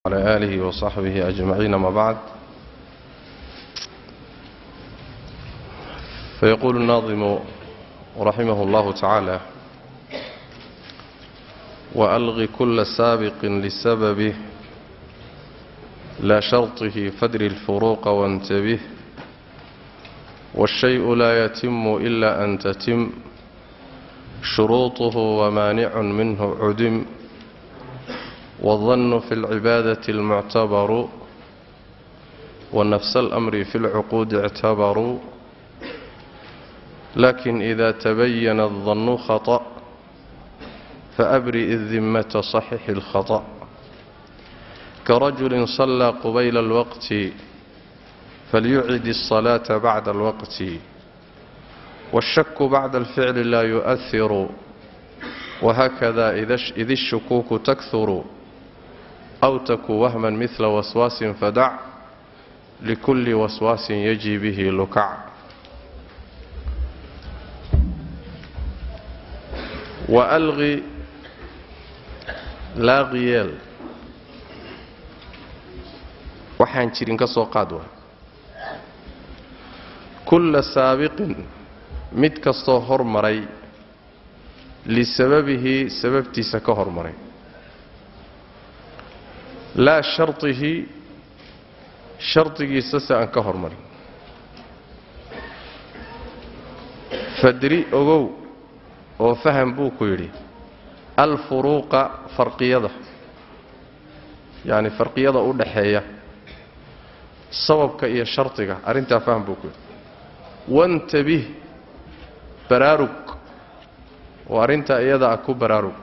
وعلى آله وصحبه أجمعين ما بعد فيقول الناظم رحمه الله تعالى وألغ كل سابق لسببه لا شرطه فدر الفروق وانتبه والشيء لا يتم إلا أن تتم شروطه ومانع منه عدم والظن في العبادة المعتبر ونفس الأمر في العقود اعتبروا لكن إذا تبين الظن خطأ فأبرئ الذمة صحح الخطأ كرجل صلى قبيل الوقت فليعد الصلاة بعد الوقت والشك بعد الفعل لا يؤثر وهكذا إذ الشكوك تكثر أو تك وهما مثل وسواس فدع لكل وسواس يجي به لكع وألغي laaqiyeel waxaan jirin ka soo qaad waa kulla saabiqin mid kastoo hormaray lisababihi sababtiisa ka hormaray laa shardihi shardigiisa se aan ka hormarin fadri ogow oo faham buu ku yidhi alfuruuqa farqiyada yacni farqiyada u dhaxeeya sababka iyo shardiga arrintaa faham buu ku yidhi wantabih baraarug oo arrintaa iyada ah ku baraarug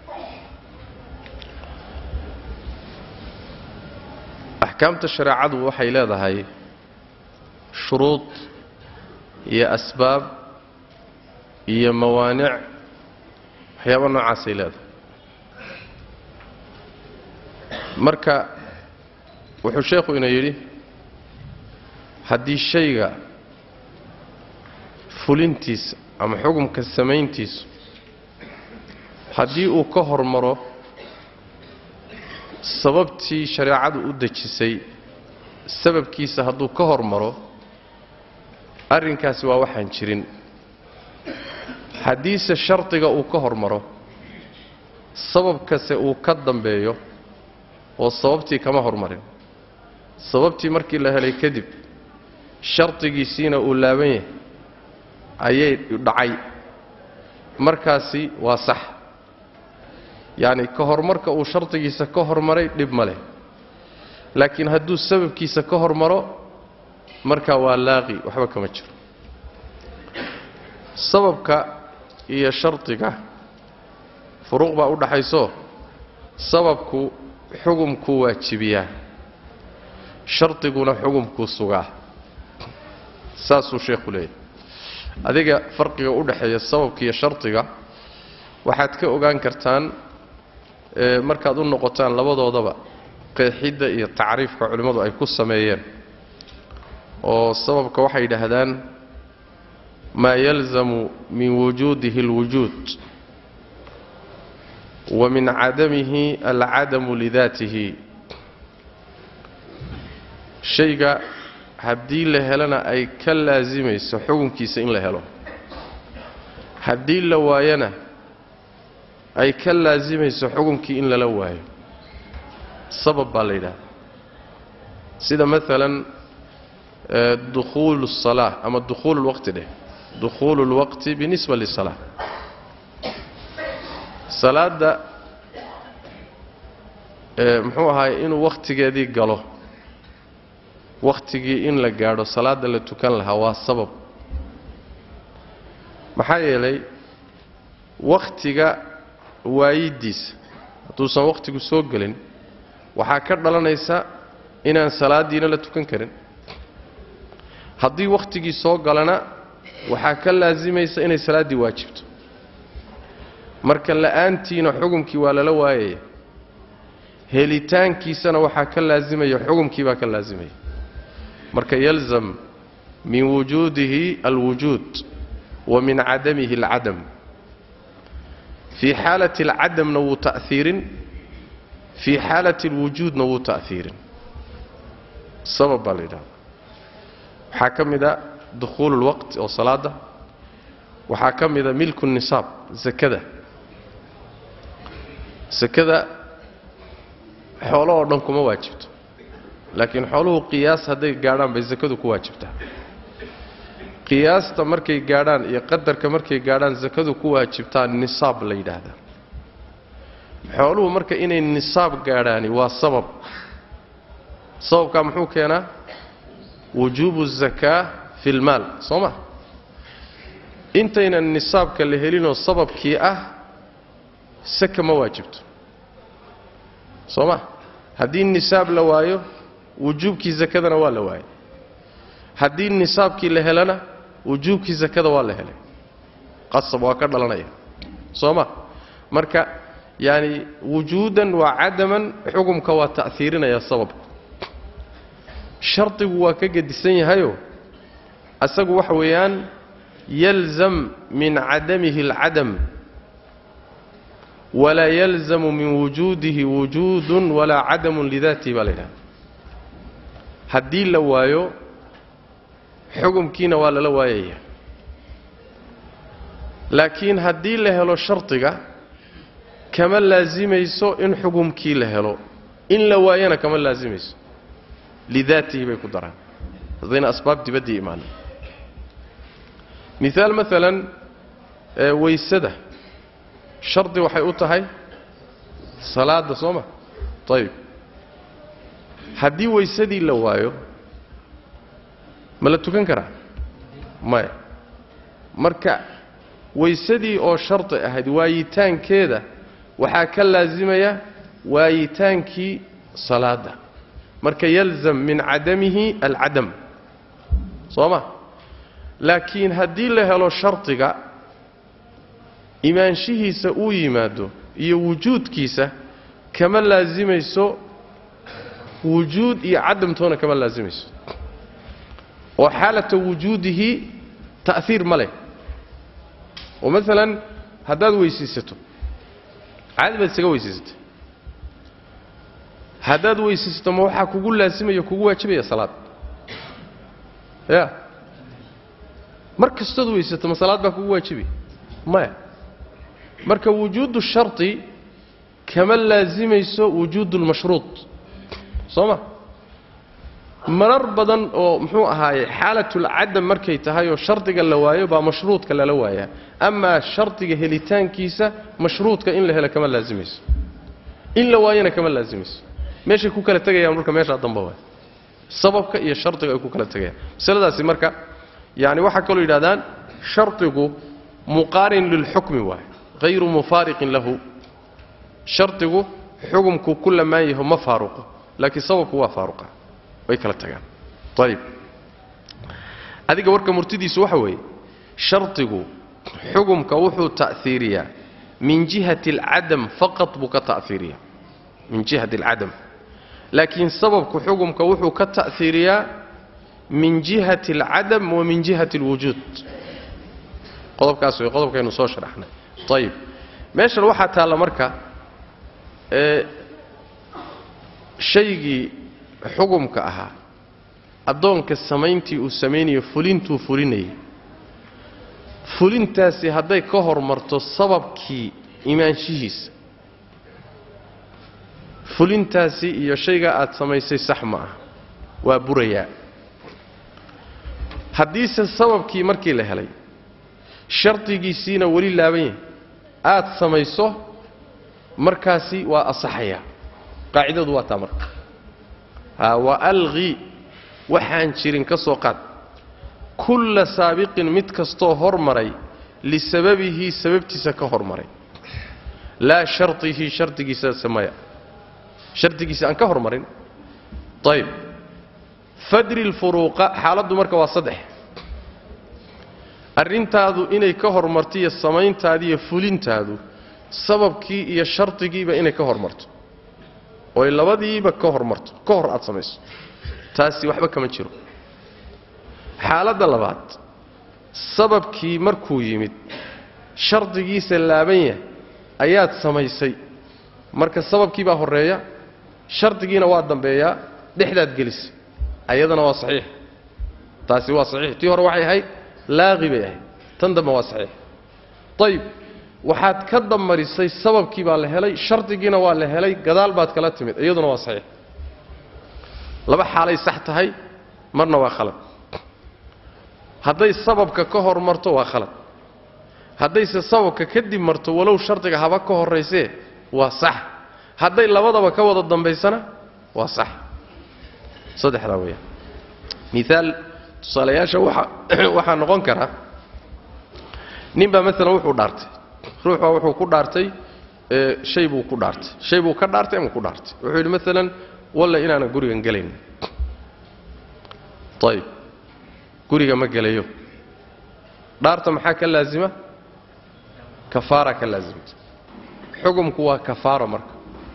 axkaamta shareecadu waxay leedahay shuruud iyo asbaab iyo mawaanic waxyaaba noocaasay leedahay marka wuxuu sheekhu ina yidhi haddii shayga fulintiisa ama xukumka samayntiisu haddii uu ka hormaro sababtii shareecadu u dejisay sababkiisa hadduu ka hormaro arrinkaasi waa waxaan jirin haddiise shardiga uu ka hormaro sababkase uu ka dambeeyo oo sababtii kama hormarin sababtii markii la helay kadib shardigiisiina uu laaban yahay ayay dhacay markaasi waa sax yacni ka horumarka uu shardigiisa ka hormaray dhib ma leh laakiin hadduu sababkiisa ka hormaro markaa waa laaqi waxba kama jiro sababka iyo shardiga furuuq baa u dhaxayso sababku xugumkuu waajibiyaa shardiguna xugumkuu sugaa saasuu sheekhu leeyahy adiga farqiga u dhaxeeya sababka iyo shardiga waxaad ka ogaan kartaan markaad u noqotaan labadoodaba qeexidda iyo tacriifka culimmadu ay ku sameeyeen oo sababka waxay yidhaahdaan maa yalzamu min wujuudihi اlwujuud wa min cadamihi alcadamu lidaatihi shayga haddii la helana ay ka laasimayso xukunkiisa in la helo haddii la waayana ay ka laasimayso xukunkii in lala waayo sabab baa la yidhahda sida maalan dukhuulu الsalaa ama dukhuulu اlwaqti dheh dukhuulu اlwaqti binisba lisalaa salaadda muxuu ahaay inuu wakhtigeedii galo wakhtigii in la gaadho salaadda la tukan lahaa waa sabab maxaa yeelay wakhtiga waayiddiisa hadduusan wakhtigu soo gelin waxaa ka dhalanaysa inaan salaaddiina la tukan karin haddii wakhtigii soo galana waxaa ka laasimaysa inay salaaddii waajibto marka la'aantiina xukumkii waa lala waayaya helitaankiisana waxaa ka laasimaya xukumkii baa ka laasimaya marka yalzam min wujuudihi alwujuud wa min cadamihi alcadam fii xaalati alcadamna wuu ta'hiirin fii xaalati alwujuudna wuu ta'hiirin sabab baa la yidhahda waxaa ka mid a dukhuulu lwaqti oo salaada waxaa ka mida milku nisaab sakada sakada xoolo oo dhan kuma waajibto laakiin xooluhu qiyaas hadday gaadhaan bay sakadu ku waajibtaa qiyaasta markay gaadhaan iyo qadarka markay gaadhaan sakadu ku waajibtaa nisaab la yidhaahdaa xooluhu marka inay nisaab gaadhaani waa sabab sababkaa muxuu keenaa wujuubu zakaa fi lmaal soo ma intaynan nisaabka la helinoo sababkii ah saka ma waajibto soo ma haddii nisaab la waayo wujuubkii sakadana waa la waayay haddii nisaabkii la helana wujuubkii sakada waa la helay qasab waa ka dhalanaya soo ma marka yaani wujuudan waa cadaman xukumka waa ta'hiirinaya sababku shardigu waa ka gedisan yahayo asagu waxa weeyaan yalzam min cadamihi alcadam walaa yalzamu min wujuudihi wujuudun walaa cadamun lidaatihi baa la yidhahda haddii la waayo xukumkiina waa lala waayaya laakiin haddii la helo shardiga kama laasimayso in xukumkii la helo in la waayana kama laasimayso lidaatihi bay ku daraan haddayna asbaab dibaddii imaanin miaal maalan weysada shardi waxay u tahay salaadda soo ma ayib haddii weysadii la waayo ma la tukan karaa maya marka weysadii oo shardi ahayd waayitaankeeda waxaa ka laasimaya waayitaankii salaadda marka yalzam min cadamihi alcadam soo ma laakiin haddii la helo shardiga imaanshihiisa uu yimaado iyo wujuudkiisa kama laasimayso wujuud iyo cadamtoona kama laasimayso oo xaalata wujuudihi ta'hiir ma leh oo maalan haddaad weysaysato caadi baad isaga weysaysatay haddaad weysaysato ma waxaa kugu laasimaya kugu waajibaya salaad ya mar kastood weysato ma salaad baa kugu waajibaya maya marka wujuudu shardi kama laasimayso wujuudu lmashruud soo ma marar badan oo muxuu ahaaye xaalatulcadam markay tahay oo shardiga la waayo baa mashruudka lala waayaa amaa shardiga helitaankiisa mashruudka in la helo kama laasimayso in la waayona kama laasimayso meeshay ku kala tegayaan marka meeshaa dambe waay sababka iyo shardiga ay ku kala tegayaan masaladaasi marka yani waxaa kaloo yidhahdaan shardigu muqaarin lilxukmi waay hayru mufaariqin lahu shardigu xukumku ku lamaan yaho ma faaruqo laakiin sababku waa faaruqa way kala tagaan ayib adiga warka murtidiisu waxa weeye shardigu xukumka wuxuu ta'hiiriyaa min jihati alcadam faqad buu ka ta'hiiriyaa min jihati alcadam laakiin sababku xukumka wuxuu ka ta'hiiriyaa min jihati alcadam wa min jihati alwujuud qodobkaas way qodobkaynu soo sharaxnay ayib meeshan waxaa taalla marka ee shaygii xukumka ahaa addoonka samayntii uu samaynayo fulintuu fulinayay fulintaasi hadday ka hormarto sababkii imaanshihiisa fulintaasi iyo shaygaa aad samaysay sax ma ah waa burayaa haddiise sababkii markii la helay shardigiisiina weli laaban yahay aad samayso markaasi waa asaxayaa qaacidadu waa taa marka ha wa alqi waxaan jirin ka soo qaad kulla saabiqin mid kastoo hormaray lisababihi sababtiisa ka hormaray laa shardihi shardigiisa samaya shardigiisa aan ka hormarin ayib fadri lfuruuqa xaaladdu marka waa saddex arrintaadu inay ka hormarto iyo samayntaadi iyo fulintaadu sababkii iyo shardigiiba inay ka hormarto oy labadiiba ka hormarto ka hor aad samayso taasi waxba kama jiro xaaladda labaad sababkii markuu yimid shardigiisa laaban yahay ayaad samaysay marka sababkii baa horreeya shardigiina waa dambeeyaa dhexdaad gelisay ayadana waa saxiix taasi waa saxiix tii hore waxay ahayd laaqi bay ahayd tan dambe waa saxiix ayib waxaad ka damarisay sababkii baa la helay shardigiina waa la helay gadaal baad kala timid iyaduna waa saxiix laba xaalay sax tahay marna waa khalad hadday sababka ka hor marto waa khalad haddayse sababka kadib marto walow shardiga haba ka horraysee waa sax hadday labadaba ka wada dambaysana waa sax saddexdaa weeyaan miaal tusaalayaasha waxa waxaa noqon karaa nin baa maalan wuxuu dhaartay ruux baa wuxuu ku dhaartay shay buu ku dhaartay shay buu ka dhaartay ama ku dhaartay wuxuu yidhi maalan walla inaanan gurigan gelayn ayib guriga ma gelayo dhaarta maxaa ka laasima kafaara ka laasimta xukumku waa kafaaro marka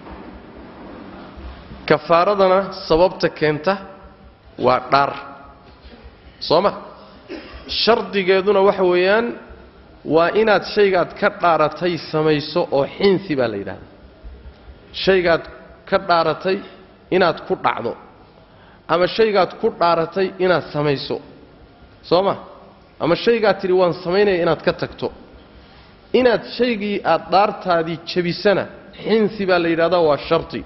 kafaaradana sababta keenta waa dhaar soo ma shardigeeduna waxa weeyaan waa inaad shaygaad ka dhaaratay samayso oo xinsi baa la yidhahdaa shaygaad ka dhaaratay inaad ku dhacdo ama shaygaad ku dhaaratay inaad samayso soo ma ama shaygaad tidhi waan samaynaya inaad ka tagto inaad shaygii aad dhaartaadii jebisana xinsi baa la yidhahdaa waa shardi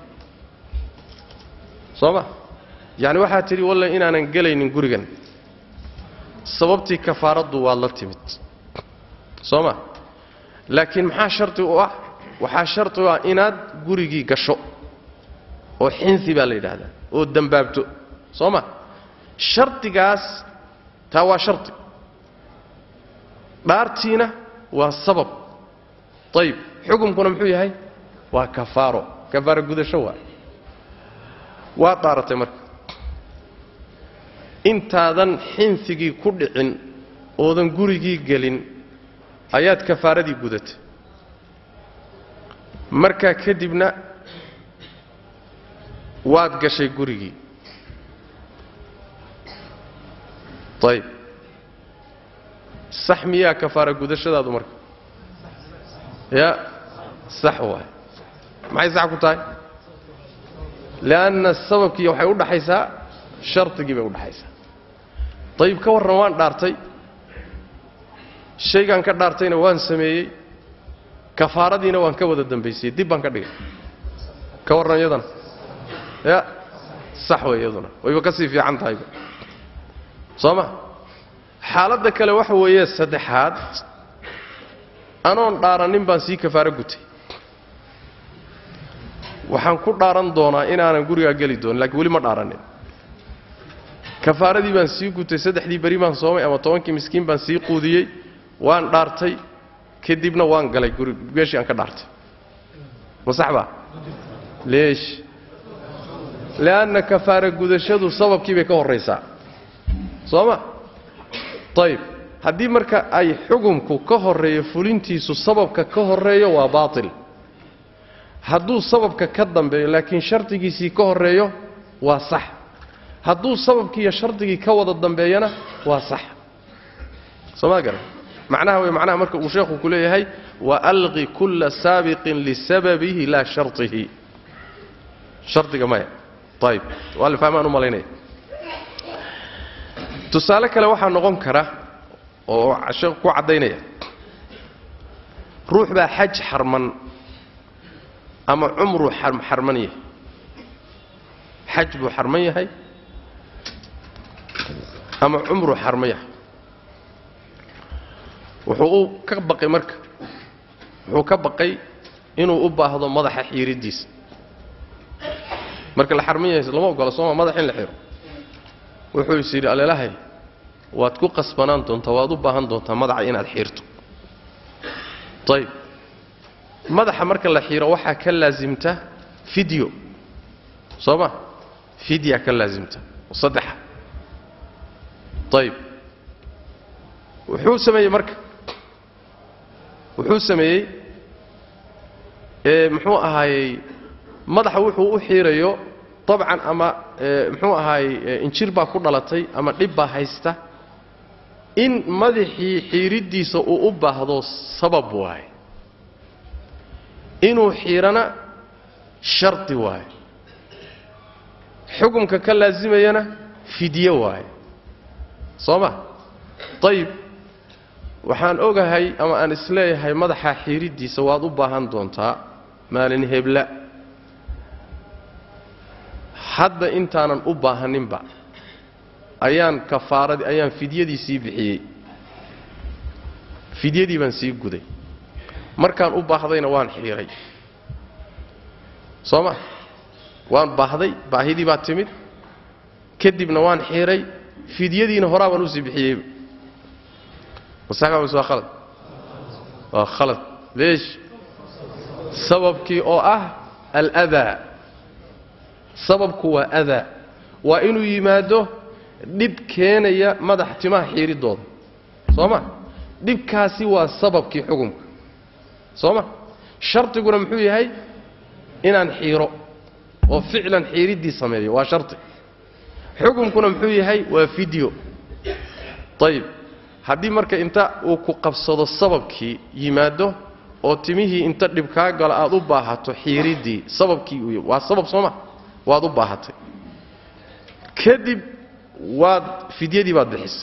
soo ma yacni waxaad tidhi walle inaanan gelaynin gurigan sababtii kafaaraddu waad la timid soo ma laakiin maxaa shardi u ah waxaa shardi u ah inaad gurigii gasho oo xinsi baa la yidhaahdaa oo dembaabto soo ma shardigaas taa waa shardi dhaartiina waa sabab ayib xukumkuna muxuu yahay waa kafaaro kafaaro gudasho waa waad dhaaratay marka intaadan xinsigii ku dhicin oodan gurigii gelin ayaad kafaaradii gudatay markaa kadibna waad gashay gurigii ayib sax miyaa kafaara gudashadaadu marka ya sax waay maxay sax ku tahay lianna sababkii waxay u dhaxaysaa shardigii bay u dhaxaysaa ayib ka warran waan dhaartay shaygaan ka dhaartayna waan sameeyey kafaaradiina waan ka wada dambaysiyey dib baan ka dhigay ka warran iyadana ya sax wey iyaduna wayba ka sii fiican tahayba soo ma xaaladda kale waxa weeye saddexaad anoon dhaaranin baan sii kafaaro gutay waxaan ku dhaaran doonaa inaanan gurigaa geli doonin lakiin weli ma dhaaranin kafaaradii baan sii gutay saddexdii beri baan soomay ama tobankii miskiin baan sii quudiyey waan dhaartay kadibna waan galay guri meeshii aan ka dhaartay ma sax baa leesh li'anna kafaara gudashadu sababkii bay ka horraysaa soo ma ayib haddii marka ay xukumku ka horreeyo fulintiisu sababka ka horreeyo waa baatil hadduu sababka ka dambeeyo laakiin shardigiisii ka horreeyo waa sax hadduu sababkii iyo shardigii ka wada dambeeyana waa sax soo maa garan macnaha wey macnaha marka uu sheekhu ku leeyahay wa alqi kulla saabiqin lisababihi laa shardihi shardiga maya ayib waa la fahmaan u malaynaya tusaale kale waxaa noqon kara oo sheekhu ku caddaynaya ruux baa xaj xarman ama cumruu xarman yahay xaj buu xarman yahay ama cumruu xarman yahay wuxuu u ka baqay marka wuxuu ka baqay inuu u baahdo madaxa xiiriddiisa marka la xarman yahay lama ogola sooma madax in la xiro wuxuu is yidhi aleelahay waad ku qasbanaan doontaa waad u baahan doontaa madaxa inaad xiirto ayib madaxa marka la xiiro waxaa ka laasimta fideo soo ma fidya ka laasimta oo saddexa ayib wuxuu sameeyey marka wuxuu sameeyey muxuu ahaayey madaxa wuxuu u xiirayo dabcan ama muxuu ahaayey injir baa ku dhalatay ama dhib baa haysta in madaxii xiiriddiisa uu u baahdo sabab waaye inuu xiirana shardi waaye xukumka ka laasimayana fidye waaye soo ma ayib waxaan ogahay ama aan isleeyahay madaxa xiiriddiisa waad u baahan doontaa maalin hebla hadda intaanan u baahaninba ayaan kafaaradii ayaan fidyadii sii bixiyey fidyadii baan sii guday markaan u baahdayna waan xiiray soo ma waan baahday baahidii baa timid kadibna waan xiiray fidyadiina horaa baan usii bixiyeyba masax baa mise waa khalad waa khalad leesh sababkii oo ah aladaa sababku waa adaa waa inuu yimaado dhib keenaya madax timaha xiiridooda soo ma dhibkaasi waa sababkii xukumka soo ma shardiguna muxuu yahay inaan xiiro oo ficlan xiiriddii sameeyo waa shardi xukumkuna muxuu yahay waa fideo ayib haddii marka inta uu ku qabsado sababkii yimaado oo timihii inta dhib kaa galo aad u baahato xiiriddii sababkii uu waa sabab soo ma waad u baahatay kadib waad fidyadii baad bixisay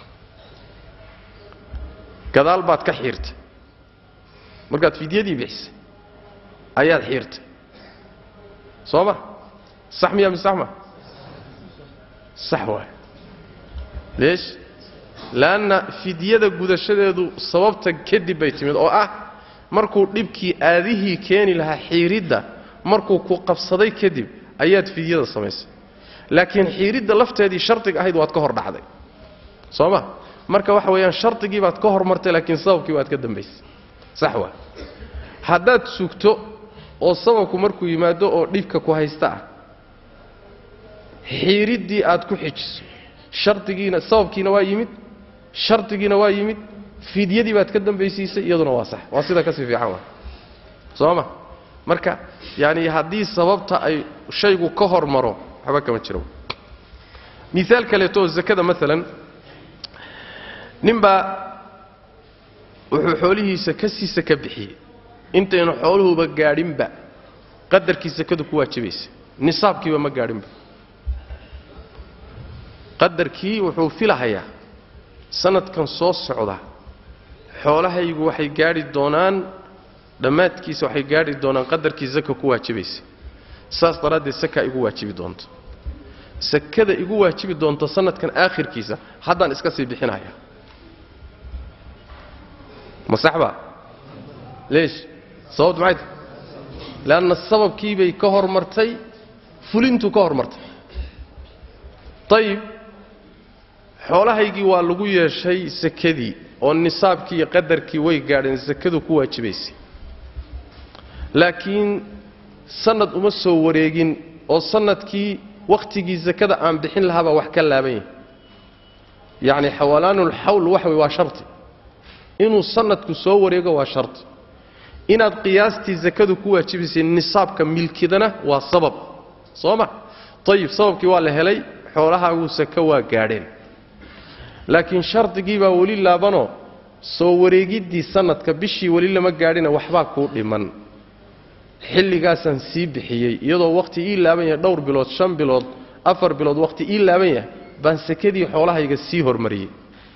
gadaal baad ka xiirtay markaad fidyadii bixisay ayaad xiirtay soo ma sax miya mise sax ma sax waay leesh leanna fidyada gudashadeedu sababta kadib bay timid oo ah markuu dhibkii aadihii keeni lahaa xiiridda markuu ku qabsaday kadib ayaad fidyada samaysay laakiin xiiridda lafteedii shardiga ahayd waad ka hor dhacday soo ma marka waxa weeyaan shardigii baad ka hormartay laakiin sababkii waad ka dambaysay sax waa haddaad sugto oo sababku markuu yimaado oo dhibka ku haysta ah xiiriddii aad ku xijiso shardigiina sababkiina waa yimid shardigiina waa yimid fidyadii baad ka dambaysiisay iyaduna waa sax waa sida kasii fiican waa soo ma marka yaani haddii sababta ay shaygu ka hormaro waxba kama jiro miaal kaleeto oo zakada maalan ninbaa wuxuu xoolihiisa ka sii saka bixiyey intaynu xooluhuba gaadhinba qadarkii sakadu ku waajibaysa nisaabkiiba ma gaadhinba qadarkii wuxuu filahayaa sanadkan soo socda xoolahaygu waxay gaadhi doonaan dhammaadkiisa waxay gaadhi doonaan qadarkii saka ku waajibaysa saas daraaddeed sakaa igu waajibi doonto sakada igu waajibi doonto sanadkan aakhirkiisa haddaan iska sii bixinaya ma saxba leesh sababtu maxay tahay leanna sababkiibay ka hormartay fulintuu ka hormartay ayib xoolahaygii waa lagu yeeshay sakadii oo nisaabkii iyo qadarkii way gaadheen sakadu ku waajibaysay laakiin sanad uma soo wareegin oo sanadkii wakhtigii sakada aan bixin lahaabaa wax ka laaban yahay yacni xawalaanulxawl waxa wey waa sharti inuu sanadku soo wareego waa sharti inaad qiyaastii sakadu ku waajibaysay nisaabka milkidana waa sabab soo ma ayib sababkii waa la helay xoolahaagu saka waa gaadheen laakiin shardigii baa weli laabanoo soo wareegiddii sanadka bishii weli lama gaadhina waxbaa kuu dhiman xilligaasaan sii bixiyey iyadoo wakhti ii laaban yahay dhowr bilood shan bilood afar bilood wakhti ii laaban yahay baan sakadii xoolahayga sii hormariyey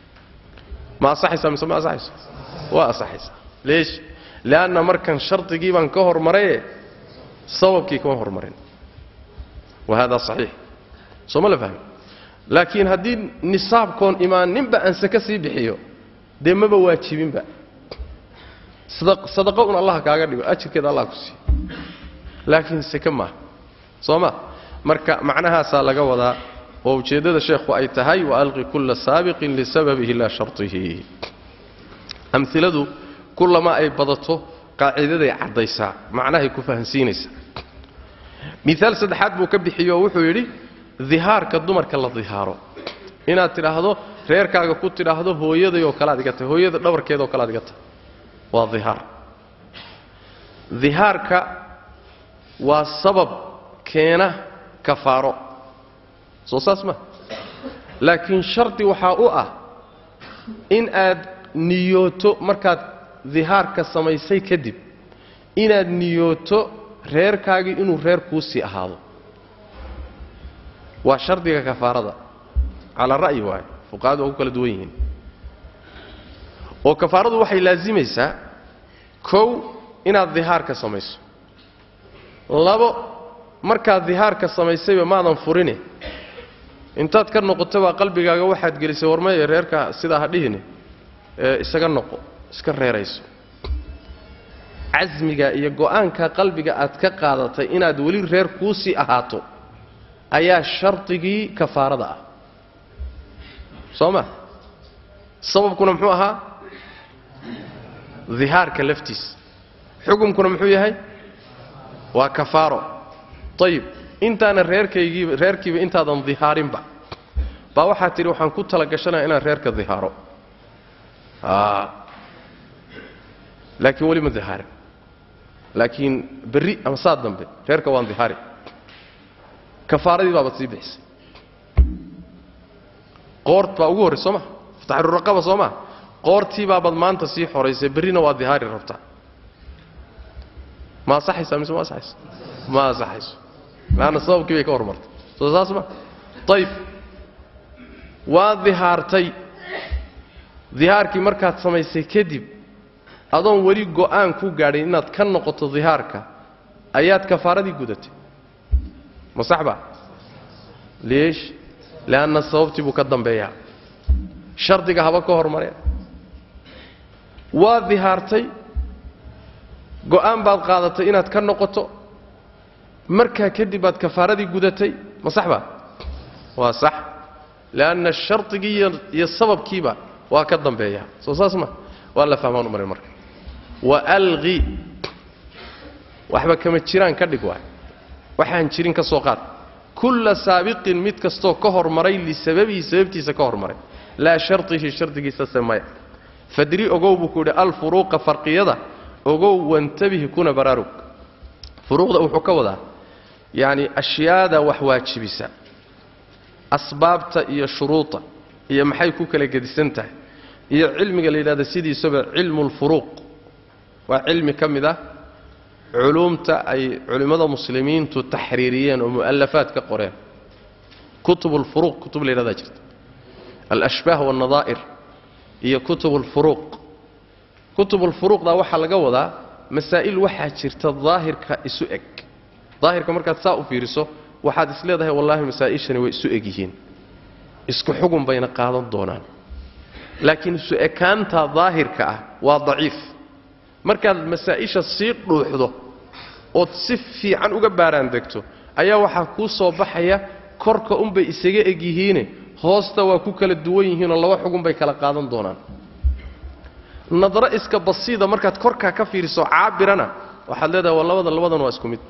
ma asaxaysaa mise ma asaxayso waa asaxaysaa leesh leanna markan shardigii baan ka hormaraye sababkii kama hormarin wa hada saxiix soo ma la fahmi laakiin haddii nisaabkoon imaaninba aan saka sii bixiyo dee maba waajibinba sadaqo un allah kaaga dhigo ajirkeeda allah ku siiyo laakiin sake maaha soo ma marka macnahaasaa laga wadaa oo ujeeddada sheekhu ay tahay waalqi kulla saabiqin lisababihi laa shartihi amiladu kullama ay badato qaacidaday caddaysaa macnahay ku fahansiinaysaa miaal saddexaad buu ka bixiyo oo wuxuu yidhi dihaarka dumarka la dihaaro inaad tidhaahdo reerkaaga ku tidhaahdo hooyaday oo kale ad iga tahay hooyada dhabarkeeda oo kale ad iga tahay waa dihaar dihaarka waa sabab keena kafaaro soo saas ma laakiin shardi waxaa u ah in aad niyooto markaad dihaarka samaysay kadib inaad niyooto reerkaagii inuu reer kuu sii ahaado waa shardiga kafaarada calaa ra'yi waaye fuqahadu waa ku kala duwan yihiin oo kafaaradu waxay laasimaysaa kow inaad dihaarka samayso labo markaad dihaarka samaysayba maadan furine intaad ka noqoto baa qalbigaaga waxaad gelisay warmaya reerka sidaa ha dhihine ee isaga noqo iska reerayso casmiga iyo go'aanka qalbiga aad ka qaadatay inaad weli reer kuusii ahaato ayaa shardigii kafaarada ah soo ma sababkuna muxuu ahaa dihaarka laftiisa xukumkuna muxuu yahay waa kafaaro ayib intaana reerkaygiiba reerkiiba intaadan dihaarinba baa waxaad tidhi waxaan ku tala gashanaya inaan reerka dihaaro laakiin weli ma dihaarin laakiin berri ama saa dambe reerka waan dihaari kafaaradii baabaad sii bixisay qoort baa ugu horray soo ma fataxruraqaba soo ma qoortii baabaad maanta sii xoraysay berrina waa dihaari rabtaa ma asaxaysaa mise ma asaxayso ma asaxayso laanna sababkii bay ka hormartay soo saas ma ayib waa dihaartay dihaarkii markaad samaysay kadib adoon weli go'aan ku gaadhin inaad ka noqoto dihaarka ayaad kafaaradii gudatay ma sax ba leesh leanna sababtii buu ka dambeeyaa shardiga haba ka hormareen waa dihaartay go'aan baad qaadatay inaad ka noqoto markaa kadib baad kafaaradii gudatay ma sax ba waa sax leanna shardigii iyo sababkiiba waa ka dambeeyaa soo saas ma waa la fahmaan u marin marka wa alqi waxba kama jiraan ka dhig waay waxaan jirin ka soo qaad kulla saabiqin mid kastoo ka hormaray lisababihi sababtiisa ka hormaray laa shardihi shardigiisa samaya fadri ogow buu ku yidhi alfuruuqa farqiyada ogow wantabihi kuna baraarug furuuqda wuxuu ka wadaa yacni ashyaada wax waajibisa asbaabta iyo shuruuda iyo maxay ku kala gedisan tahay iyo cilmiga la yidhahda sidiisaba cilmu lfuruuq waa cilmi ka mid ah culuumta ay culimmada muslimiintu taxriiriyeen oo mu'alafaad ka qoreen kutub lfuruuq kutub la yidhahdaa jirta alashbaah waalnadaa'ir iyo kutub lfuruuq kutub lfuruuqda waxaa laga wadaa masaa'il waxaa jirta daahirka isu eg daahirka markaad saa u fiiriso waxaad is leedahay wallaahi masaa'ishani way isu eg yihiin isku xugun bayna qaadan doonaan laakiin isu ekaanta daahirka ah waa daciif markaad masaa'isha sii dhuuxdo ood si fiican uga baaraan degto ayaa waxaa kuu soo baxaya korka unbay isaga eg yihiine hoosta waa ku kala duwan yihiinoo laba xugun bay kala qaadan doonaan nadro iska basiida markaad korkaa ka fiiriso caabirana waxaad leedahay waa labada labadan waa isku mid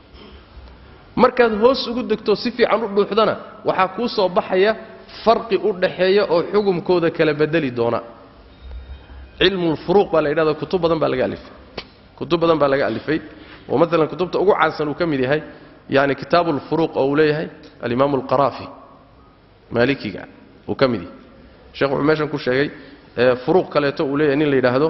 markaad hoos ugu degto si fiican u dhuuxdana waxaa kuu soo baxaya farqi u dhaxeeya oo xukumkooda kala bedeli doona cilmulfuruuq baa la yidhahda kutub badan baa laga alifay kutub badan baa laga alifay oo maalan kutubta ugu caansan uu ka mid yahay yani kitaabu lfuruuq oo uu leeyahay alimaamu alqaraafi maalikiga uu ka mid yahay sheekh wuxuu meeshan ku sheegay furuuq kaleeto uu leeyahay nin la yidhaahdo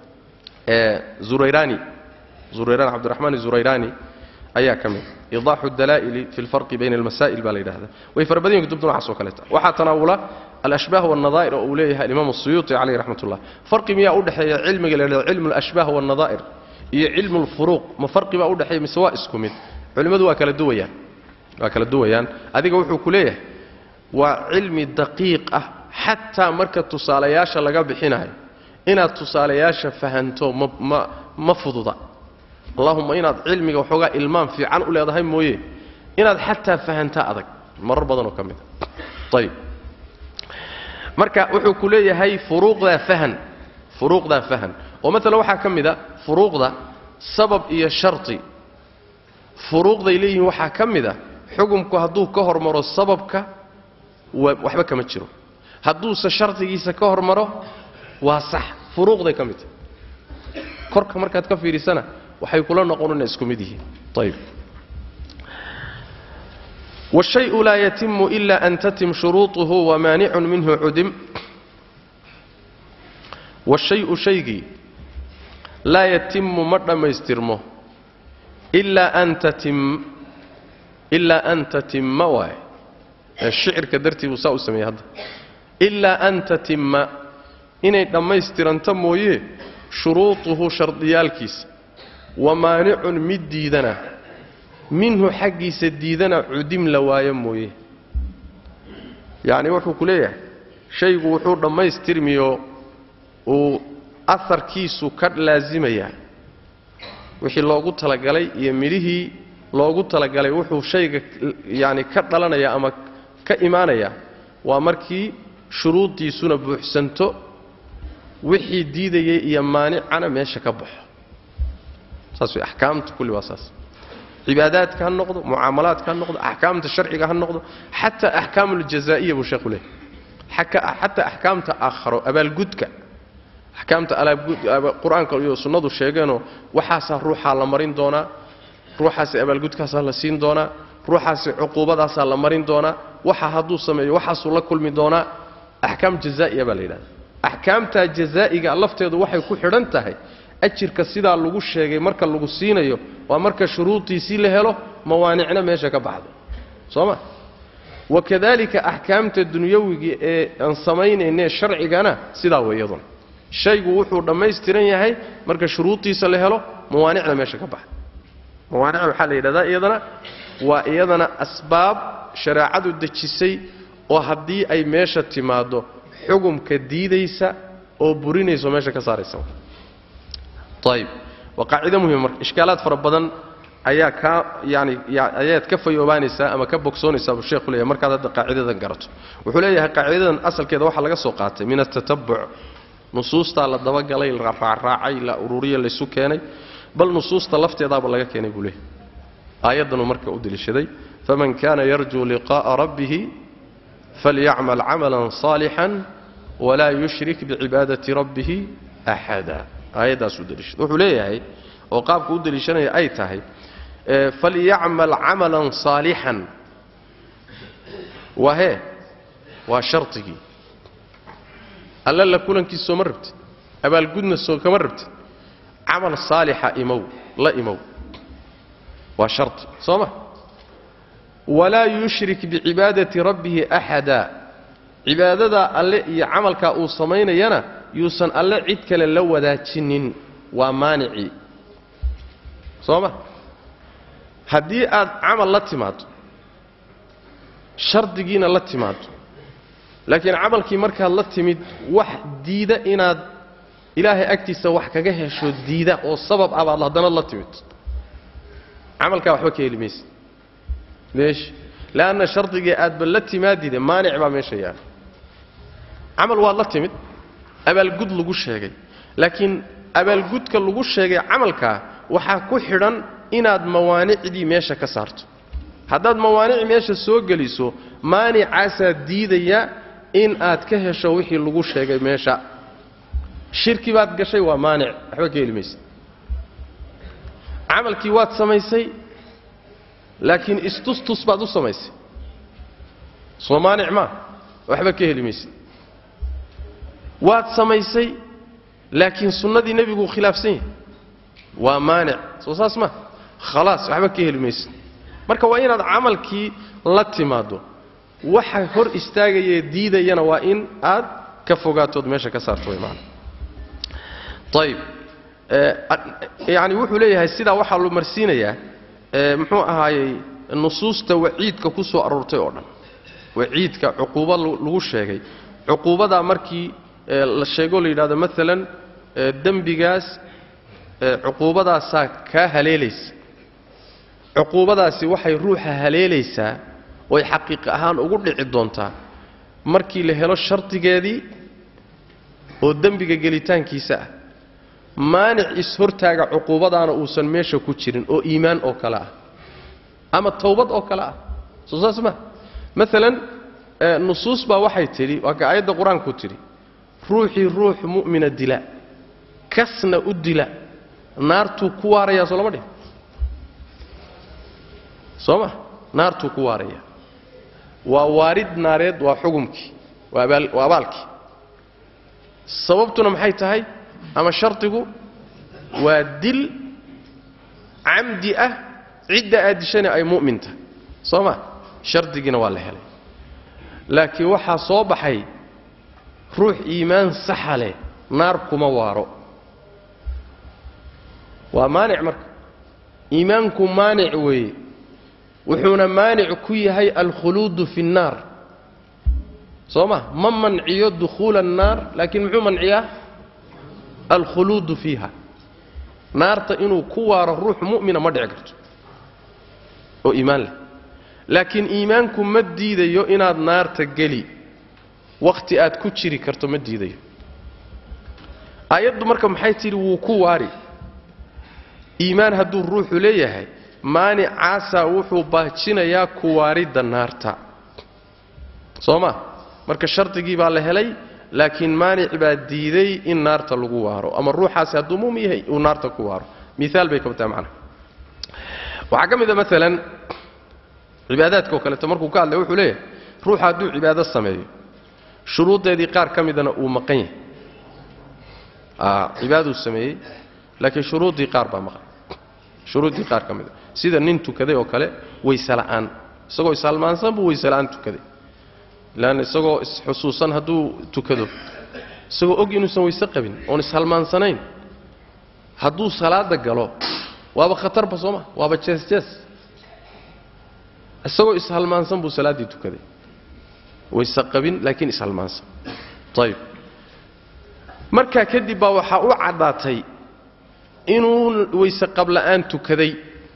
zurayrani zurayrani cabdiraxmaan zurayrani ayaa ka mid idaaxu dalaa'ili fi lfarqi bayna almasaa'il baa la yidhahda way fara badan yihin kutubta noocaas oo kaleeta waxaa tanaawula alashbaah waalnadaa'ir oo uu leeyahay alimaam asuyuuti calayh raxmat ullah farqi miyaa u dhexeeya cilmiga la yidhahdo cilmu alashbaah waalnadaa'ir iyo cilmu lfuruuq ma farqi baa u dhexeeya mise waa isku mid culimmadu waa kala duwayaan waa kala duwayaan adiga wuxuu ku leeyahay waa cilmi daqiiq ah xataa marka tusaalayaasha laga bixinayo inaad tusaalayaasha fahanto ma ma ma fududa allahumma inaad cilmiga waxoogaa ilmaam fiican u leedahay mooye inaad xataa fahantaa adag marar badanoo ka mid a ayib marka wuxuu ku leeyahay furuuqdaa fahan furuuqdaa fahan oo maalan waxaa ka mid a furuuqda sabab iyo sharti furuuqday leeyihiin waxaa ka mid a xukumku hadduu ka hormaro sababka waxba kama jiro hadduuse shardigiisa ka hormaro waa sax furuuqday ka mid tahay korka markaad ka fiidhisana waxay kula noqon inay isku mid yihiin ayib والشhayء laa ytimu إla an tatim shuruuطuhu wamaanicun minhu cudim والشhayu shaygii laa yatimu ma dhammaystirmo ilaa an tatim ilaa an tatimma waay ee shicirka dartii buu saa u sameeyey hadda ilaa an tatimma inay dhammaystiranto mooye shuruutuhu shardiyaalkiisa wa maanicun mid diidana minhu xaggiisa diidana cudim la waayo mooye yacni wuxuu ku leeyahay shaygu wuxuu dhammaystirmiyo uu aharkiisu ka laasimayaa wixii loogu talagalay iyo midhihii loogu talagalay wuxuu shayga yacni ka dhalanaya ama ka imaanaya waa markii shuruudiisuna buuxsanto wixii diidayay iyo maanicana meesha ka baxo saas way axkaamta kulli waa saas cibaadaadka ha noqdo mucaamalaadka ha noqdo axkaamta sharciga ha noqdo xataa axkaam uljazaa'iya buu sheekhu leeyahy xataa axkaamta aakharo abaalgudka axkaamta qur-aanka iyo sunnadu sheegeenoo waxaasaa ruuxaa la marin doonaa ruuxaasi abaalgudkaasaa la siin doonaa ruuxaasi cuquubadaasaa la marin doonaa waxa hadduu sameeyo waxaasuu la kulmi doonaa axkaam jazaa'iya baa la yidhahda axkaamtaa jazaa'iga lafteedu waxay ku xidhan tahay ajirka sidaa lagu sheegay marka lagu siinayo waa marka shuruudiisii la helo mawaanicna meesha ka baxdo soo ma wakadalika axkaamta dunyawigi ee aan samaynayne sharcigana sidaa weeyadun shaygu wuxuu dhammaystiran yahay marka shuruudiisa la helo mawaanicna meesha ka baxdo mawaanicna waxaa la yidhahdaa iyadana waa iyadana asbaab shareecadu dejisay oo haddii ay meesha timaaddo xugumka diidaysa oo burinayso meesha ka saaraysa ayib waa qaacido muhima marka ishkaalaad fara badan ayaa kaa yani ayaad ka fayoobaanaysaa ama ka bogsoonaysaa buu sheekhu leeyahay markaad hadda qaacidadan garato wuxuu leeyahay qaacidadan asalkeeda waxaa laga soo qaatay min atatabuc nusuustaa la dabagalay la raacraacay la ururiya laysu keenay bal nusuusta lafteedaaba laga keenay buu leeyahay aayaddanuu marka u deliishaday faman kana yarjuu liqa'a rabbihi falyacmal camalan صaalixan walaa yushrik bicibaadati rabbihi axada aayaddaasuu deliishaday wuxuu leeyahay oo qaabka u deliishanaya ay tahay falyacmal camalan saalixan waa hee waa shardigii alla la kulankiisa sooma rabtid abaalgudna soo kama rabtid camal saalixa imow la imow waa shardi soo ma walaa yushrik bicibaadati rabbihi axada cibaadadaa alle iyo camalkaa uu samaynayana yuusan alle cid kale la wadaajinin waa maanicii soo ma haddii aad camal la timaado shardigiina la timaado laakiin camalkii markaad la timid wax diida inaad ilaahay agtiisa wax kaga hesho diida oo sabab ah baad haddana la timid camalkaa waxba ka heli maysa meesha leanna shardigii aadba la timaadide maanic baa meesha yaala camal waad la timid abaalgud lagu sheegay laakiin abaalgudka lagu sheegay camalkaa waxaa ku xidhan inaad mawaanicdii meesha ka saarto haddaad mawaanic meesha soo geliso maanicaasaa diidaya in aad ka hesho wixii lagu sheegay meesha shirki baad gashay waa maanic waxba ka heli maysa camalkii waad samaysay laakiin istustus baad u samaysay soo maanic maa waxba ka heli maysa waad samaysay laakiin sunnadii nebiguu khilaafsan yahay waa maanic soo saas ma khalaas waxba ka heli maysa marka waa inaad camalkii la timaaddo waxa hor istaagayee diidayana waa in aad ka fogaatood meesha ka saarto way maana ayib yani wuxuu leeyahay sidaa waxaa lu marsiinayaa muxuu ahaayey nusuusta waciidka ku soo aroortay oo dhan waciidka cuquuba lagu sheegay cuquubadaa markii la sheego la yidhahdo maalan dembigaas cuquubadaasaa kaa haleelaysa cuquubadaasi waxay ruuxa haleelaysaa oy xaqiiq ahaan ugu dhici doontaa markii la helo shardigeedii oo dembiga gelitaankiisa ah maanic is-hortaaga cuquubadaana uusan meesha ku jirin oo iimaan oo kale ah ama towbad oo kale ah soo saas ma maalan nusuus baa waxay tidhi waa ka aayadda qur-aanku tidhi ruuxii ruux mu'mina dila kasna u dila naartuu ku waarayaa soo lama dhihin soo ma naartuu ku waaraya waa waarid naareed waa xugumkii waa abaalkii sababtuna maxay tahay ama shardigu waa dil camdi ah cidda aad dishana ay mu'min tahay soo ma shardigiina waa la helay laakiin waxaa soo baxay ruux iimaan saxa leh naar kuma waaro waa maanic marka iimaanku maanic weeye wuxuuna maanic ku yahay alkhuluudu fi nnaar soo ma ma manciyo dukhuula annaar laakiin muxuu manciyaa alkhuluudu fiiha naarta inuu ku waaro ruux mu'mina ma dhici karto oo iimaan leh laakiin iimaanku ma diidayo inaad naarta geli wakhti aad ku jiri karto ma diidayo aayaddu marka maxay tidhi wuu ku waari iimaan hadduu ruuxu leeyahay maanicaasaa wuxuu baajinayaa kuwaaridda naarta soo ma marka shardigii baa la helay laakiin maanic baa diiday in naarta lagu waaro ama ruuxaasi hadduu mumin yahay uu naarta ku waaro miaal bay ka bataa macnaha waxaa ka mid a maalan cibaadaadka oo kaleeto markuu ka hadlay wuxuu leeyahay ruuxa hadduu cibaado sameeyo shuruuddeedii qaar ka midana uu maqan yahay cibaaduu sameeyey laakiin shuruuddii qaar baa maqan shuruuddii qaar ka mida sida nin tukaday oo kale waysela'aan isagoo ishalmaansan buu waysela'aan tukaday ilaan isagoo isxusuusan hadduu tukado isagoo og inuusan wayse qabin oon ishalmaansanayn hadduu salaada galo waaba khatarba sooma waaba jees-jees isagoo ishalmaansan buu salaaddii tukaday wayse qabin laakiin ishalmaansan ayib markaa kadib baa waxaa u caddaatay inuu wayse qabla'aan tukaday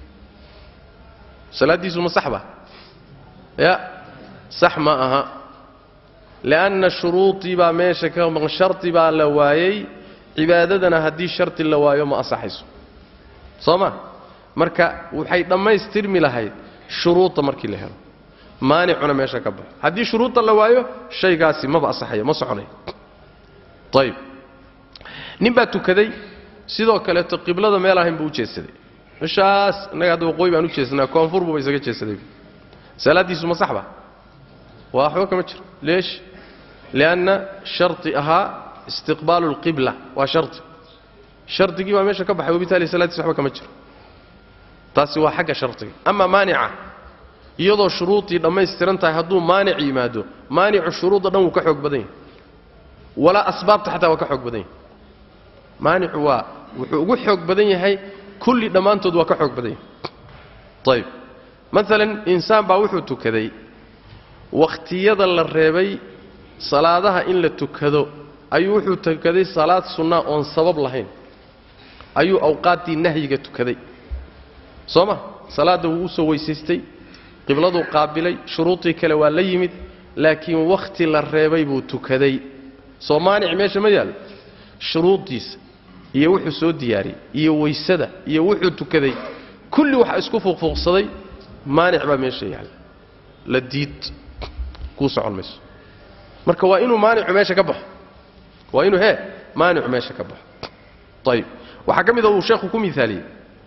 salaaddiisu ma sax ba ya sax ma aha li'anna shuruudii baa meesha ka maqan shardi baa la waayey cibaadadana haddii shardi la waayo ma asaxayso soo ma marka waxay dhammaystirmi lahayd shuruudda markii la helo maanicuna meesha ka baxo haddii shuruudda la waayo shaygaasi maba asaxayo ma soconayo ayib nin baa tukaday sidoo kaleeto qiblada meel ahayn buu u jeedsaday meeshaas innaga hadda waqooyi baan u jeedsanaa koonfur buuba isaga jeedsaday salaaddiisu ma sax ba waa waxba kama jiro leesh lianna shardi ahaa istiqbaalu alqibla waa shardi shardigii baa meesha ka baxay wabitaali salaaddiisa waxba kama jiro taasi waa xagga shardiga ama maanica iyadoo shuruudii dhammaystiran tahay hadduu maanic yimaado maanicu shuruudda dhan wuu ka xoog badan yahay walaa asbaabta xataa waa ka xoog badan yahay maanicu waa wuxuu ugu xoog badan yahay kulli dhammaantood waa ka xoog badan yahay ayib maalan insaan baa wuxuu tukaday wakhtiyada la reebay salaadaha in la tukado ayuu wuxuu tukaday salaad sunnaa oon sabab lahayn ayuu awqaaddii nahyiga tukaday soo ma salaadda wuu u soo weysaystay qibladuu qaabilay shuruudii kale waa la yimid laakiin wakhti la reebay buu tukaday soo maanic meesha ma yaallo shuruuddiisa iyo wuxuu soo diyaariyey iyo waysada iyo wuxuu tukaday kulli waxa isku fuuqfuuqsaday maanic baa meesha yaalla la diid kuu socon mayso marka waa inuu maanicu meesha ka baxo waa inuu hee maanicu meesha ka baxo ayib waxaa ka mid a uu sheekhu ku miaaliyey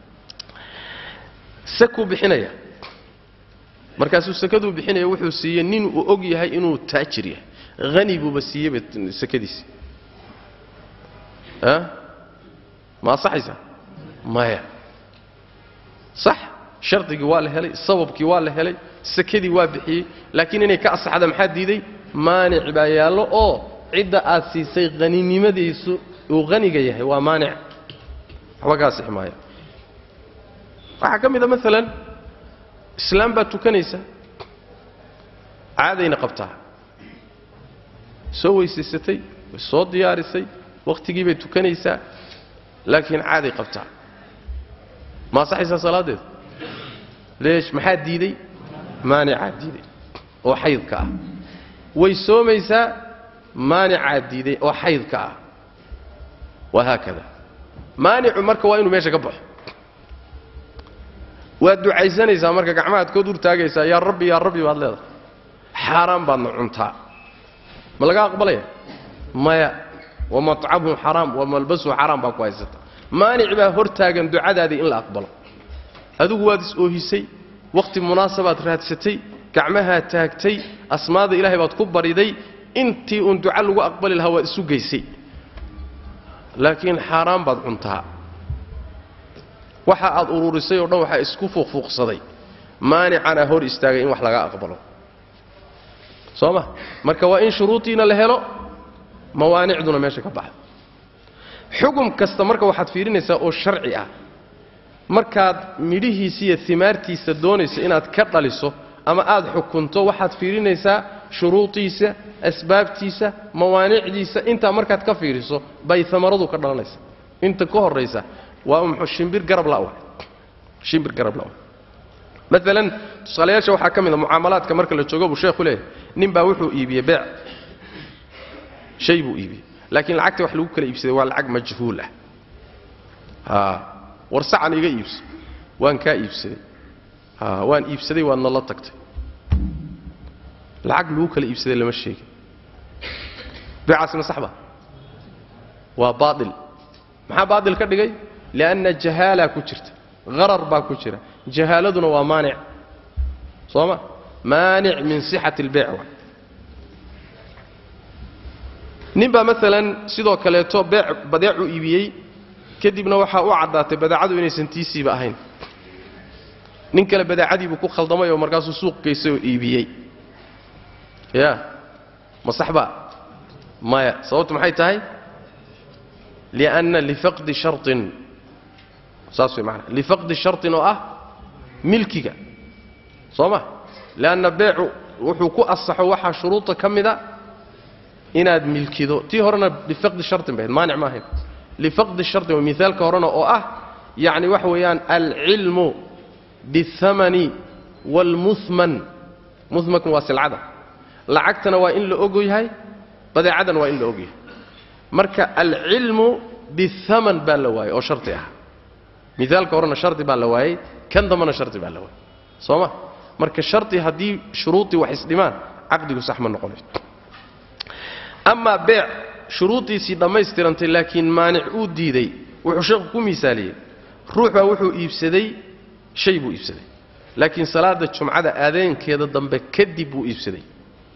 sakuu bixinaya markaasuu sakaduu bixinaya wuxuu siiyey nin uu og yahay inuu taajir yahay hani buuba siiyeyba sakadiisi a ma asaxaysaa maya sax shardigii waa la helay sababkii waa la helay sakadii waa bixiyey laakiin inay ka asaxda maxaa diiday maanic baa yaallo oo cidda aad siisay haninimadiisu uu haniga yahay waa maanic waxba ka asixi maaya waxaa ka mid a maalan islaam baad tukanaysa caadayna qabtaa soo weysaysatay way soo diyaarisay wakhtigii bay tukanaysaa laakiin caaday qabtaa ma asaxaysaa salaaddeeda leesh maxaa diiday maanicaa diiday oo xaydka ah way soomaysaa maanicaa diiday oo xaydka ah wahaakada maanicu marka waa inuu meesha ka baxo waad ducaysanaysaa marka gacmahaad kood urtaagaysaa yaa rabbi yaa rabbi baad leedahay xaaraan baadna cuntaa ma laga aqbalaya maya wa matcamuhu xaraam wa malbasuhu xaraam baa ku haysata maanic baa hortaagan ducadaadii in la aqbalo adigu waad is-oohisay wakhti munaasabaad raadsatay gacmahaad taagtay asmaada ilaahay baad ku bariday intii uun duca lagu aqbali lahaa waad isu geysay laakiin xaaraan baad cuntaa waxa aad ururisay oo dhan waxaa isku fuuqfuuqsaday maanicana hor istaagay in wax laga aqbalo soo ma marka waa in shuruudiina la helo mawaanicduna meesha ka baxdo xugum kasta marka waxaad fiirinaysaa oo sharci ah markaad midhihiisa iyo imaartiisa doonayso inaad ka dhaliso ama aad xukunto waxaad fiirinaysaa shuruudiisa asbaabtiisa mawaanicdiisa intaa markaad ka fiiriso bay amaradu ka dhalanaysa inta ka horaysa waa mxuu shimbir garab la shimbir garab la maalan tusaalayaasha waxaa ka mid a mucaamalaadka marka la joogo buu sheekhu leeyahay nin baa wuxuu iibiyey beec shay buu iibiyey laakiin lacagta wax lagu kala iibsaday waa lacag majhuul ah a war sacan iga iibso waan kaa iibsaday a waan iibsaday waadna la tagtay lacag lagu kala iibsaday lama sheegin beecaasina sax ba waa baail maxaa baail ka dhigay lianna jahaalaa ku jirta harar baa ku jira jahaaladuna waa maanic soo ma maanic min sixati اlbeyc wa nin baa maalan sidoo kaleeto beec badeecuu iibiyey kadibna waxaa u caddaatay badeecadu inaysan tiisiiba ahayn nin kale badeecadiibuu ku khaldamay oo markaasuu suuq geystay oo iibiyey ya ma sax ba maya sababtu maxay tahay lianna lifaqdi sharطin saas way maanaa lifaqdi sharطin oo ah milkiga soo ma lianna beecu wuxuu ku asaxo waxaa shuruuda ka mida inaad milkido tii horena lifaqdi sharطin bahayd maanic ma ahayn lifaqdi sharطin waa miaalka horena oo ah yacni waxa weeyaan alcilmu biاthamani wاlmuhman muhmanku waa silcada lacagtana waa in la og yahay badeecadana waa in la og yahay marka alcilmu biاthaman baa la waayey oo shardi ah miaalka horena shardi baa la waayey kan dambana shardi baa la waayey soo ma marka shardi haddii shuruudii wax isdhimaan caqdigu sax ma noqonayo amaa beec shuruuddiisii dhammaystirantay laakiin maanic uu diiday wuxuu sheekhu ku miisaaliyey ruux baa wuxuu iibsaday shay buu iibsaday laakiin salaada jumcada aadeenkeeda dambe kadib buu iibsaday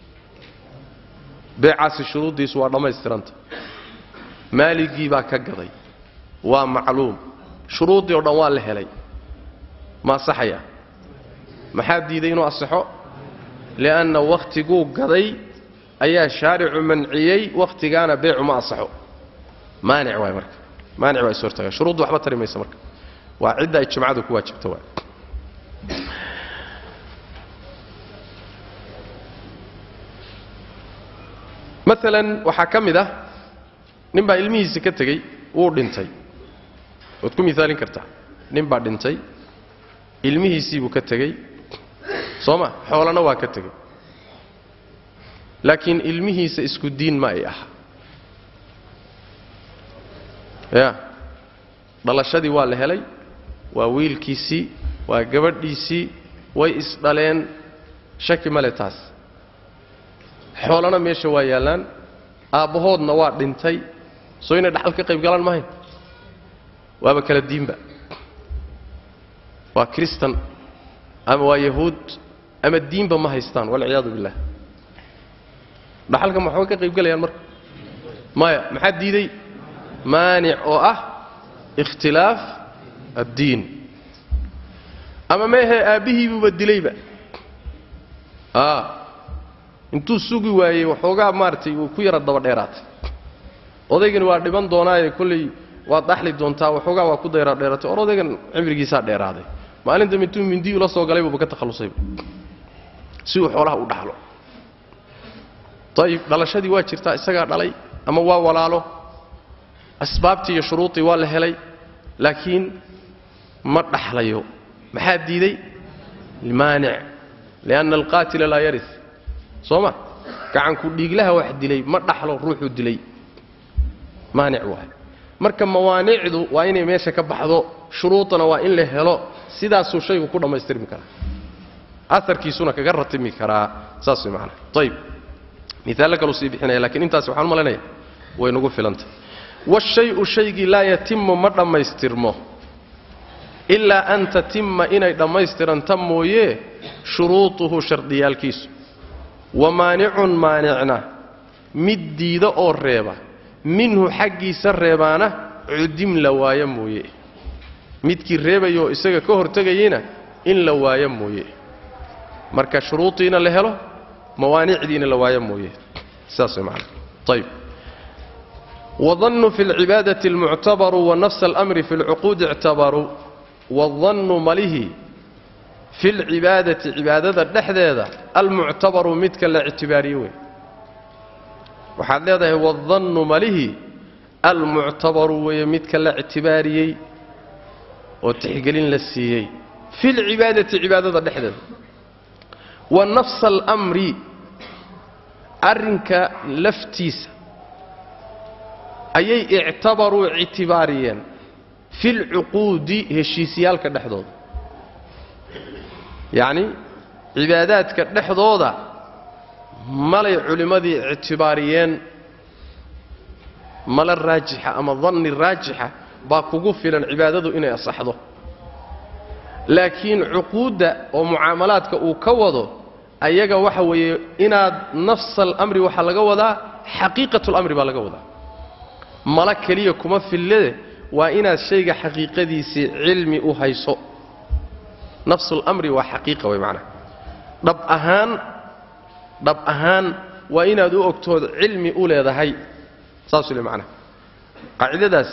beecaasi shuruuddiisu waa dhammaystiranta maaligii baa ka gaday waa macluum shuruuddii o dhan waa la helay ma asaxaya maxaa diiday inuu asaxo li'anna wakhtiguu gaday ayaa shaaricu manciyey wakhtigaana beecu ma asaxo maanic waay marka maanic waa is hortaaga shuruuddu waxba tari maysa marka waa cidda ay jumcadu ku waajibto waay maalan waxaa ka mid ah nin baa ilmihiisa ka tegey wuu dhintay waad ku miaalin kartaa nin baa dhintay ilmihiisiibuu ka tegey soo ma xoolana waa ka tegey laakiin ilmihiisa isku diin ma ay aha ya dhalashadii waa la helay waa wiilkiisii waa gabadhiisii way isdhaleen shaki male taas xoolana meesha waa yaallaan aabbahoodna waa dhintay soo inay dhaxal ka qayb galaan mahayn waaba kala diinba waa kristan ama waa yahuud ama diinba ma haystaan walciyaadu billah dhaxalka maxoga ka qayb galayaan marka maya maxaa diiday maanic oo ah ikhtilaaf addiin ama meehe aabbihiibuuba dilayba a intuu sugi waayey waxoogaa maaragtay uu ku yara daba dheeraatay odaygani waa dhiban doonaaye kolley waad dhaxli doontaa waxoogaa waa ku dayra dheeratay or odaygan cimrigiisaa dheeraaday maalin dambe intuu mindi ula soo galay buuba ka takhallusayba si uu xoolaha u dhaxlo ayib dhalashadii waa jirtaa isagaa dhalay ama waa walaalo asbaabtii iyo shuruudii waa la helay laakiin ma dhaxlayo maxaa diiday maanic lianna alqaatila laa yaris soo ma gacanku dhiiglaha wax dilay ma dhaxlo ruuxuu dilay maanic waay marka mawaanicdu waa inay meesha ka baxdo shuruudana waa in la helo sidaasuu shaygu ku dhammaystirmi karaa aarkiisuna kaga ratimi karaa saas way maanaa ayib miaallo kaluu sii bixinaya lakiin intaas waxaan u malaynaya way nagu filantay waashayu shaygii laa yatimu ma dhammaystirmo ilaa an tatimma inay dhammaystiranta mooye shuruutuhu shardiyaalkiisu wa maanicun maanicna mid diida oo reeba minhu xaggiisa reebaana cudim la waayo mooye midkii reebayoo isaga ka hortegayeyna in la waayo mooye marka shuruudiina la helo mawaanicdiina la waayo mooye sidaas way macana ayib wadannu fi lcibaadati almuctabaru wa nafsa alamri fi lcuquudi ictabaruu wadannu malihi fi lcibaadati cibaadada dhexdeeda almuctabaru midka la ictibaariye wey waxaad leedahay wadannu malihi almuctabaru weeye midka la ictibaariyey oo tixgelin la siiyey fi lcibaadati cibaadada dhexdeeda wa nafsa alamri arrinka laftiisa ayay ictabaruu ictibaariyeen fi lcuquudi heshiisyaalka dhexdooda yacni cibaadaadka dhexdooda malay culimmadii ictibaariyeen mala raajixa ama danni raajixa baa kugu filan cibaadadu inay asaxdo laakiin cuquudda oo mucaamalaadka uu ka wado ayaga waxa weeye inaad nafsa alamri waxaa laga wadaa xaqiiqatu lamri baa laga wadaa mala keliya kuma fillade waa inaad shayga xaqiiqadiisii cilmi u hayso nafsulamri waa xaqiiqa way macnaha dhab ahaan dhab ahaan waa inaad u ogtood cilmi u leedahay saasuu le macnaha qaacidadaas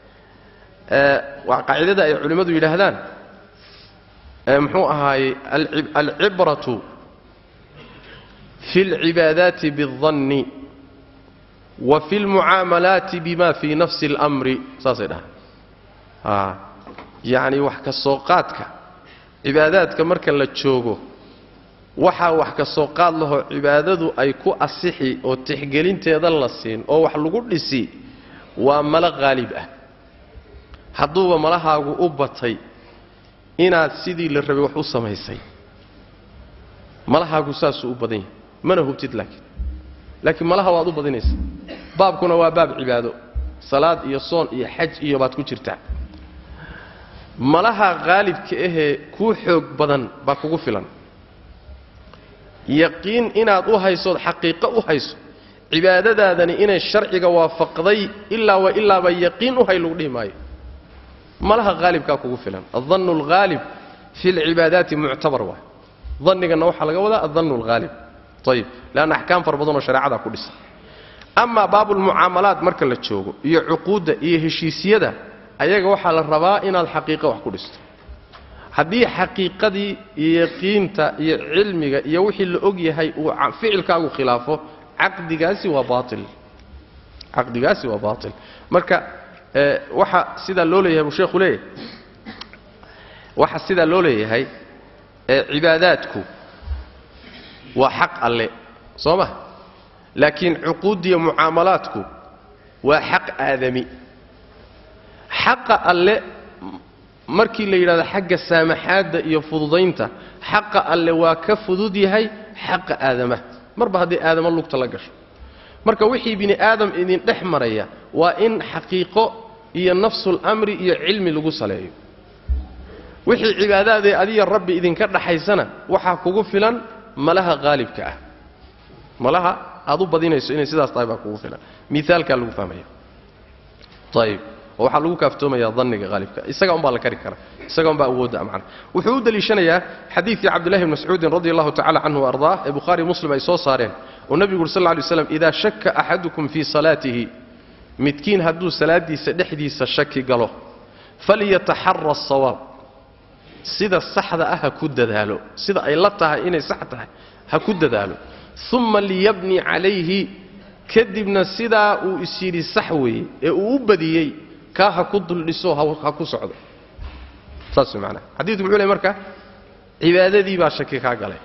waa qaacidada ay culimmadu yidhaahdaan muxuu ahaayey alcibratu fi اlcibaadaati biالdanni wa fi اlmucaamalaati bima fii nafsi اlamri saasay dhahaan yacni wax ka soo qaadka cibaadaadka marka la joogo waxaa wax ka soo qaad lahoo cibaadadu ay ku asixi oo tixgelinteeda la siin oo wax lagu dhisi waa malo qaalib ah hadduuba malahaagu u batay inaad sidii la rabay wax u samaysay malahaagu saasuu u badan yahay mana hubtid laakiin laakiin malaha waad u badinaysa baabkuna waa baab cibaado salaad iyo soon iyo xaj iyo baad ku jirtaa malaha qaalibka ahee kuu xoog badan baa kugu filan yaqiin inaad u haysood xaqiiqo u hayso cibaadadaadani inay sharciga waafaqday ilaa wa ilaaba yaqiin u hay lagu dhihi maayo malaha haalibkaa kugu filan adannu alghaalib fi lcibaadaati muctabar waay danniganna waxaa laga wadaa adannu alghaalib ayib leanna axkaam fara badanoo shareecada ku dhisan amaa baabulmucaamalaat marka la joogo iyo cuquudda iyo heshiisyada ayaga waxaa la rabaa inaad xaqiiqo wax ku dhisto haddii xaqiiqadii iyo yaqiinta iyo cilmiga iyo wixii la og yahay uu ficilkaagu khilaafo caqdigaasi waa baail caqdigaasi waa baail marka waxa sidaa loo leeyahay buu sheekhu leeyahay waxa sidaa loo leeyahay cibaadaadku waa xaq alle soo ma laakiin cuquuddiya mucaamalaadku waa xaq aadami xaqa alle markii la yidhahdo xagga saamaxaadda iyo fududaynta xaqa alle waa ka fudud yahay xaqa aadamaha marba haddii aadamo lugta la gasho marka wixii bini aadam idin dhex maraya waa in xaqiiqo iyo nafsulamri iyo cilmi lagu saleeyo wixii cibaadaadee adiga rabbi idinka dhaxaysana waxaa kugu filan malaha qaalibka ah malaha aad u badinayso inay sidaas tahay baa kugu filan miaalkaa lagu fahmaya ayib oo waxaa lagu kaaftoomaya danniga haalibka isaga umbaa la kari kara isaga umbaa awoodda macna wuxuu u deliishanayaa xadiidkii cabdillahi bn mascuudin radi allahu tacala canhu ardaah ee bukhaari muslim ay soo saareen oo nebigu uri sal lla lay slam idaa shakka axadukum fii salaatihi midkiin hadduu salaaddiisa dhexdiisa shaki galo falyataxara asawaab sida saxda ah ha ku dadaalo sida ay la tahay inay sax tahay ha ku dadaalo uma liyabni calayhi kadibna sidaa uu is yidhi sax weeye ee uu u badiyey kaa ha ku duldhiso ha ku socdo saas way macnaha xadiidku muxuu ley marka cibaadadii baa shaki kaa galay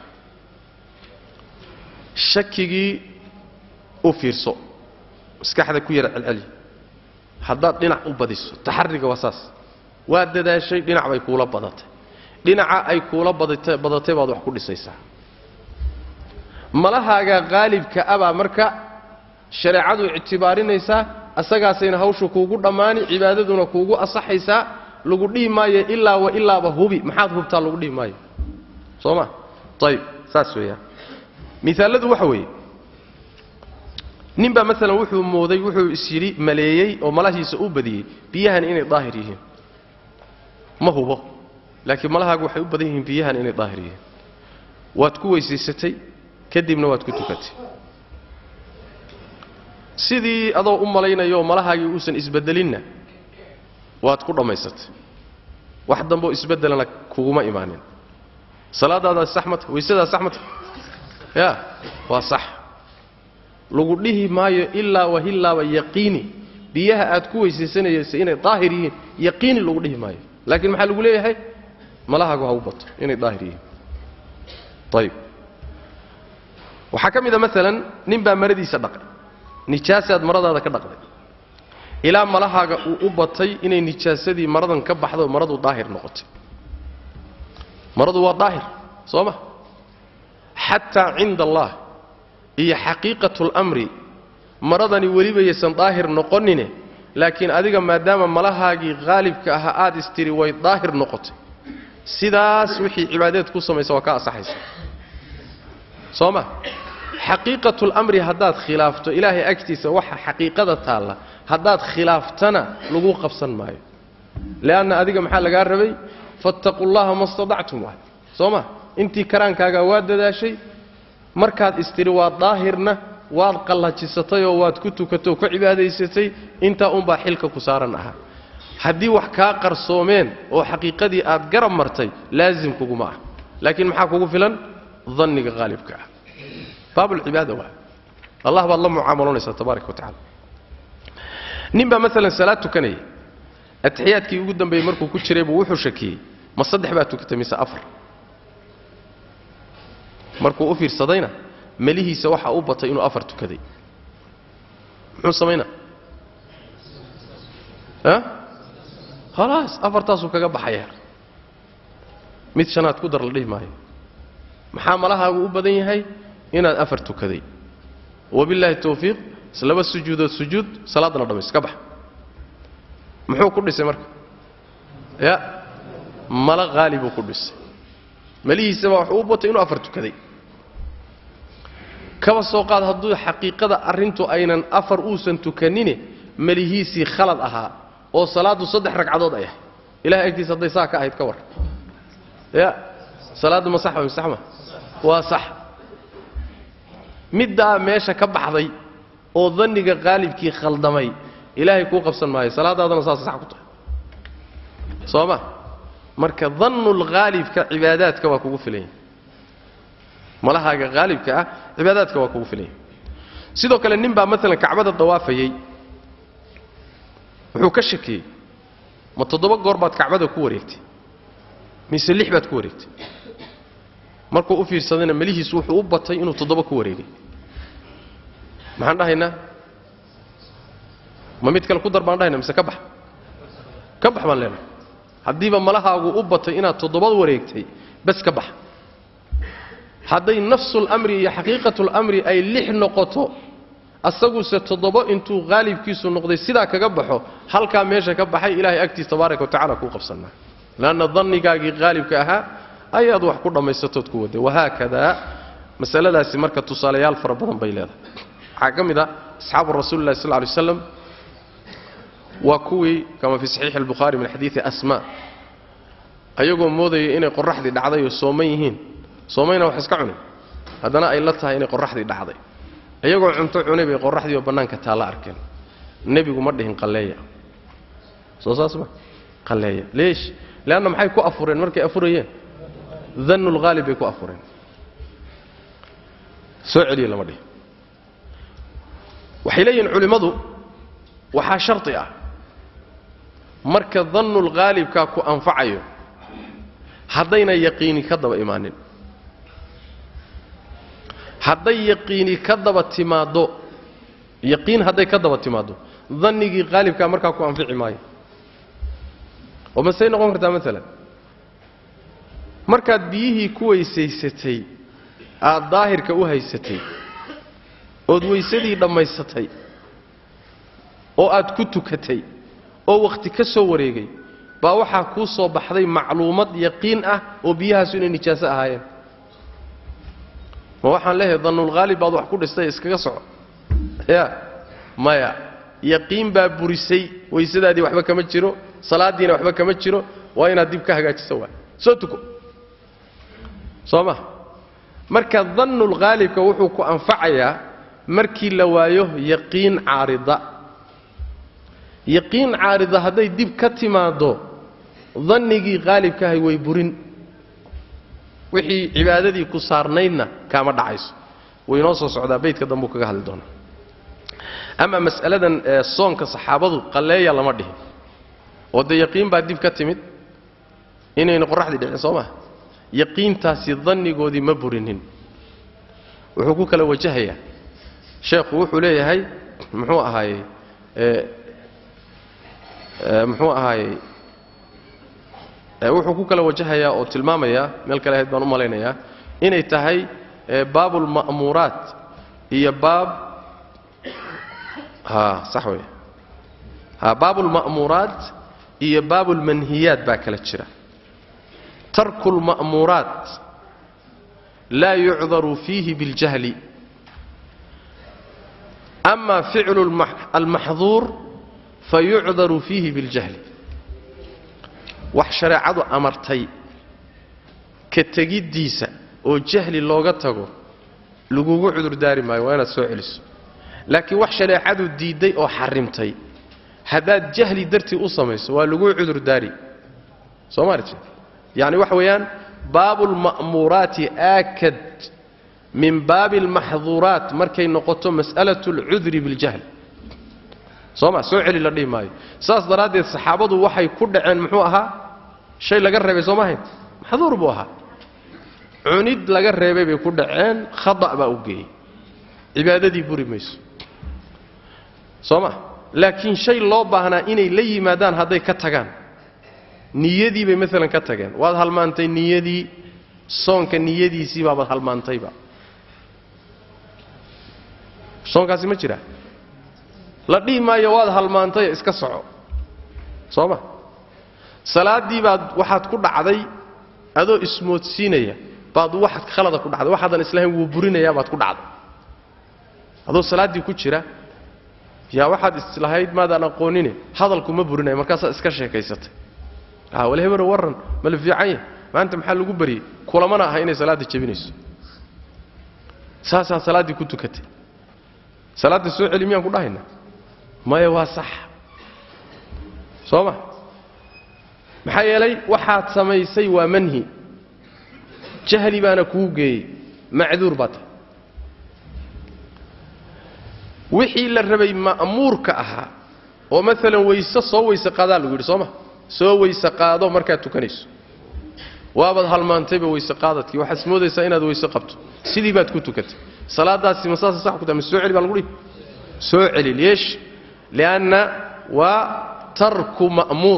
shakigii u fiirso maskaxda ku yara celceli haddaad dhinac u badiso taxariga waa saas waad dadaashay dhinac bay kuula badatay dhinaca ay kuula badatay badatay baad wax ku dhisaysaa malahaaga qaalibka abaa marka shareecadu ictibaarinaysaa asagaasayna hawshu kuugu dhammaani cibaadaduna kuugu asaxaysaa lagu dhihi maayo ilaa wa ilaaba hubi maxaad hubtaa lagu dhihi maayo soo ma ayib saas weeyaan miaaladu waxa weeye ninbaa maalan wuxuu mooday wuxuu is yidhi maleeyey oo malahiisa u badiyey biyahan inay daahir yihiin ma hubo laakiin malahaagu waxay u badan yihiin biyahan inay daahir yihiin waad ku weysaysatay kadibna waad ku tukatay sidii adoo u malaynayo malahaagii uusan isbeddelinna waad ku dhammaysatay wax dambeoo isbeddelana kuguma imaanin salaadaadaas sax mata waysadaas sax mata ya waa sax lagu dhihi maayo ilaa wahillaaba yaqiini biyaha aad ku weysaysanaysa inay daahir yihiin yaqiini lagu dhihi maayo laakiin maxaa lagu leeyahay malahaagu ha u bato inay daahir yihiin ayib waxaa ka mid a maalan nin baa maradiisa dhaqay nijaasaad maradaada ka dhaqday ilaa malahaaga uu u batay inay nijaasadii maradan ka baxdo maradu daahir noqotay maradu waa daahir soo ma xataa cinda allah iyo xaqiiqatu lamri maradani weliba yaysan daahir noqonine laakiin adiga maadaama malahaagii haalibka ahaa aad istiri way daahir noqotay sidaas wixii cibaadeed ku samaysa waa ka asaxaysa soo ma xaqiiqatu lamri haddaad khilaafto ilaahay agtiisa waxa xaqiiqada taalla haddaad khilaaftana lagu qabsan maayo leanna adiga maxaa lagaa rabay fattaqu llaha ma stadactum waay soo ma intii karaankaagaa waad dadaashay markaad istiri waad daahirna waad qallajisatay oo waad ku tukatay oo ku cibaadaysatay intaa unbaa xilka ku saaran ahaa haddii wax kaa qarsoomeen oo xaqiiqadii aad garab martay laasim kuguma ah laakiin maxaa kugu filan danniga haalibka ah baabulcibaada waa allah baad la mucaamaloonaysaa tabaaraka wa tacala nin baa maalan salaad tukanaya atixiyaadkii ugu dambeeyey markuu ku jiray buu wuxuu shakiyey ma saddex baa tukatay mise afar markuu u fiirsadayna melihiisa waxaa u batay inuu afar tukaday muxuu samaynaa a khalaas afartaasuu kaga baxaya mid shanaad ku dar la dhihi maayo maxaa malahaagu u badan yahay inaad afar tukaday wabillaahi tawfiiq islaba sujuudood sujuud salaadana dhammays ka bax muxuu ku dhisay marka ya mala haali buu ku dhisay malihiisaba waxuu u batay inuu afar tukaday kaba soo qaad hadduu xaqiiqada arrintu aynan afar uusan tukanine melihiisii khalad ahaa oo salaaddu saddex ragcadood ay ahay ilahay agtiisa hadday saa ka ahayd ka war ya salaaddu ma sax wa mise sax ma waa sax middaa meesha ka baxday oo danniga qaalibkii khaldamay ilaahay kuu qabsan maayo salaadaadana saasay sax ku tahay soo ma marka dannul haalibka cibaadaadka waa kugu filan yahay malahaaga haalibka ah cibaadaadka waa kugu filan yahay sidoo kale nin baa maalan kacbada dawaafayey wuxuu ka shakiyey ma toddoba goor baad kacbada ku wareegtay mise lix baad ku wareegtay markuu u fiirsadayna melihiisu wuxuu u batay inuu toddoba ku wareegay maxaan dhahaynaa ma mid kale ku dar baan dhahayna mise ka bax ka bax baan leenahay haddiiba malahaagu u batay inaad toddobad wareegtay bas ka bax hadday nafsulamri iyo xaqiiqatulamri ay lix noqoto asaguse toddoba intuu haalibkiisu noqday sidaa kaga baxo halkaa meesha ka baxay ilaahay agtiis tabaaraka wa tacala kuu qabsanaa leanna dannigaagii haalibka ahaa ayaad wax ku dhammaysatood ku waday wahaakadaa masaladaasi marka tusaalayaal fara badan bay leedahay waxaa ka mid a asxaabu rasuuli lahi sal ly waslam waa kuwii kama fii saxiixi albukhaari min xadiidi asmaa ayagoo moodaya inay qoraxdii dhacday oo sooman yihiin soomayna wax iska cunin haddana ay la tahay inay qoraxdii dhacday iyagoo cunto cunay bay qoraxdii oo bannaanka taalla arkeen nebigu ma dhihin qalleeya soo saas ma qalleeya leesh leanna maxay ku afureen markay afurayeen dannulhaalib bay ku afureen soo celiya lama dhihin waxay leeyihiin culimmadu waxaa shardi ah marka dannul haalibkaa ku anfacayo haddayna yaqiini ka daba imaanin hadday yaqiini ka daba timaaddo yaqiin hadday ka daba timaaddo dannigii haalibkaa markaa ku anfici maayo oo masey noqon kartaa maalan markaad biyihii ku weysaysatay aad daahirka u haysatay ood weysadii dhammaysatay oo aad ku tukatay oo wakhti ka soo wareegay baa waxaa kuu soo baxday macluumad yaqiin ah oo biyahaasu inay nijaaso ahaayeen ma waxaan leeyahay dannulhaalib baad wax ku dhistay iskaga soco ya maya yaqiin baa burisay weysadaadii waxba kama jiro salaaddiina waxba kama jiro waa inaad dib ka hagaajiso waay soo tuko soo ma marka dannulghaalibka wuxuu ku anfacayaa markii la waayo yaqiin caarida yaqiin caarida hadday dib ka timaaddo dannigii haalibkaahay way burin wixii cibaadadii ku saarnaydna kaama dhacayso way inoo soo socdaa beydka dambuu kaga hadli doonaa ama mas'aladan ee soonka saxaabadu qalleeya lama dhihin oo dee yaqiin baa dib ka timid inayna qoraxdii dhicin soo maa yaqiintaasi dannigoodii ma burinin wuxuu ku kala wajahayaa sheekhu wuxuu leeyahay muxuu ahaayey muxuu ahaayey wuxuu ku kala wajahayaa oo tilmaamayaa meel kale ahayd baan u malaynayaa inay tahay baabulma'muuraat iyo baab ha sax wey ha baabulma'muuraat iyo baabulmanhiyaat baa kala jira tarku lma'muuraat laa yucdaru fiihi biاljahli ama ficlu almaxduur fayucdaru fiihi biاljahli wax shareecadu amartay ka tegiddiisa oo jahli looga tago lagugu cudurdaari maayo waa inaad soo celiso laakiin wax shareecadu diidday oo xarimtay haddaad jahli dartii u samayso waa laguu cudurdaari soo maarti yacni waxa weeyaan baabu lma'muuraati aakad min baabi almaxduuraat markay noqoto mas'alatu alcudri biljahl soo ma soo celi la dhihi maayo saas daraaddeed saxaabadu waxay ku dhaceen muxuu ahaa shay laga reebay soo maahayn maxduur buu ahaa cunid laga reebay bay ku dhaceen khada' baa u geeyey cibaadadii buri mayso soo ma laakiin shay loo baahnaa inay la yimaadaan hadday ka tagaan niyadii bay maalan ka tageen waad halmaantay niyadii soonka niyadiisii baabaad halmaantayba soonkaasi ma jira la dhihi maayo waad halmaantay iska soco soo ma salaaddii baad waxaad ku dhacday adoo ismoodsiinaya baad waxaad khalada ku dhacday waxaadan islahayn wuu burinayaa baad ku dhacday adoo salaaddii ku jira yaa waxaad islahayd maadaan aqoonine hadalku ma burinaya markaasaad iska sheekaysatay a wal hebero warran mala fiican yah maanta maxaa lagu baryey kulamana aha inay salaadda jebinayso saasaa salaaddii ku tukatay salaadda soo celi miyaan ku dhahayna maya waa sax soo ma maxaa yeelay waxaad samaysay waa manhi jahli baana kuu geeyey macduur baa tahay wixii la rabay ma'muurka ahaa oo maalan weyse soo weyse qaadaa lagu yidhi soo ma soo weyse qaado markaad tukanayso waabaad halmaantayba weyse qaadadkii waxaad moodaysaa inaad weyse qabto sidii baad ku tukatay salaadaasi ma saasa sax ku tahay ma soo celi baa lagu dhihi soo celi leesh lianna waa tarku ma'muur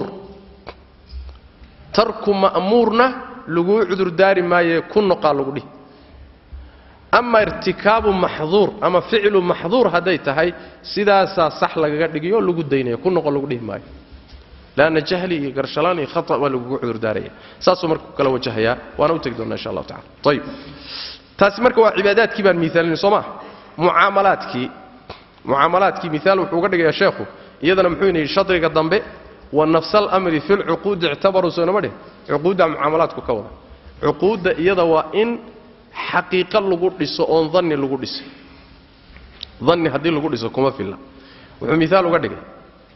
tarku ma'muurna laguu cudurdaari maayee ku noqaa lagu dhihi ama irtikaabu maxduur ama ficlu maxduur hadday tahay sidaasaa sax lagaga dhigiyo lagu daynaya ku noqo lagu dhihi maayo lanna jahli iyo garshalaan iyo khata waa lagugu cudurdaaraya saasuu marka ku kala wajahayaa waana u tegi doonaa insha allahu tacala ayib taasi marka waa cibaadaadkii baan miaalina soo maa mucaamalaadkii mucaamalaadkii miaal wuxuu uga dhigayaa sheekhu iyadana muxuu ina yidhi shadriga dambe wa nafsa alamri fi lcuquudi ictabaruu soonama dheh cuquudda mucaamalaadku ka wada cuquudda iyada waa in xaqiiqo lagu dhiso oon danni lagu dhisay danni haddii lagu dhiso kuma filla wuxuu miaal uga dhigay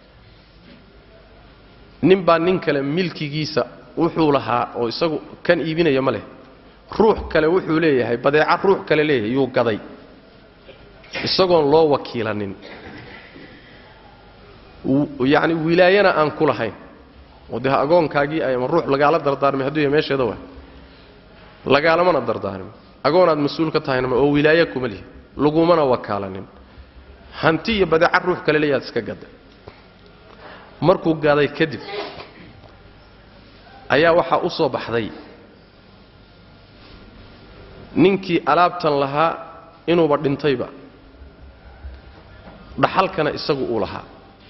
nin baa nin kale milkigiisa wuxuu lahaa oo isagu kan iibinaya ma leh ruux kale wuxuu leeyahay badeeca ruux kale leeyahay yuu gaday isagoon loo wakiilanin yacni wilaayana aan ku lahayn oo dee agoonkaagii ama ruux lagaala dardaarmay hadduu yahay meesheeda waa lagaalamana dardaarmin agoonaad mas-uul ka tahayna oo wilaaye kuma lihi lagumana wakaalanin hanti iyo badeeca ruux kale leeyahaad iska gaday markuu gaday kadib ayaa waxaa u soo baxday ninkii alaabtan lahaa inuuba dhintayba dhaxalkana isagu uu lahaa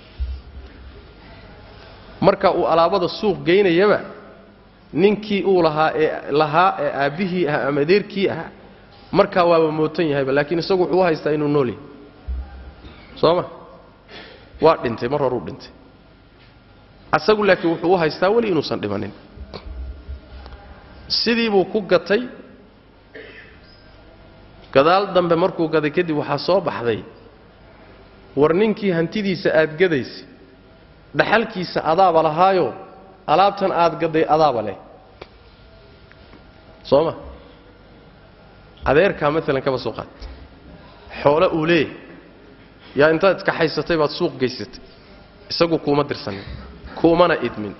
marka uu alaabada suuq geynayaba ninkii uu lahaa ee lahaa ee aabbihii ahaa ama adeerkii ahaa markaa waaba mootan yahayba laakiin isagu wuxuu u haystaa inuu nool yahay soo ma waa dhintay mar horuu dhintay asagu laakiin wuxuu u haystaa weli inuusan dhimanin sidii buu ku gatay gadaal dambe markuu gaday kadib waxaa soo baxday war ninkii hantidiisa aad gadaysa dhaxalkiisa adaaba lahaayo alaabtan aad gaday adaaba leh soo ma adeerkaa maalan kaba soo qaad xoole uu leeyahy yaa intaad iska haysatay baad suuq gaysatay isagu kuuma dirsanin kuumana idmin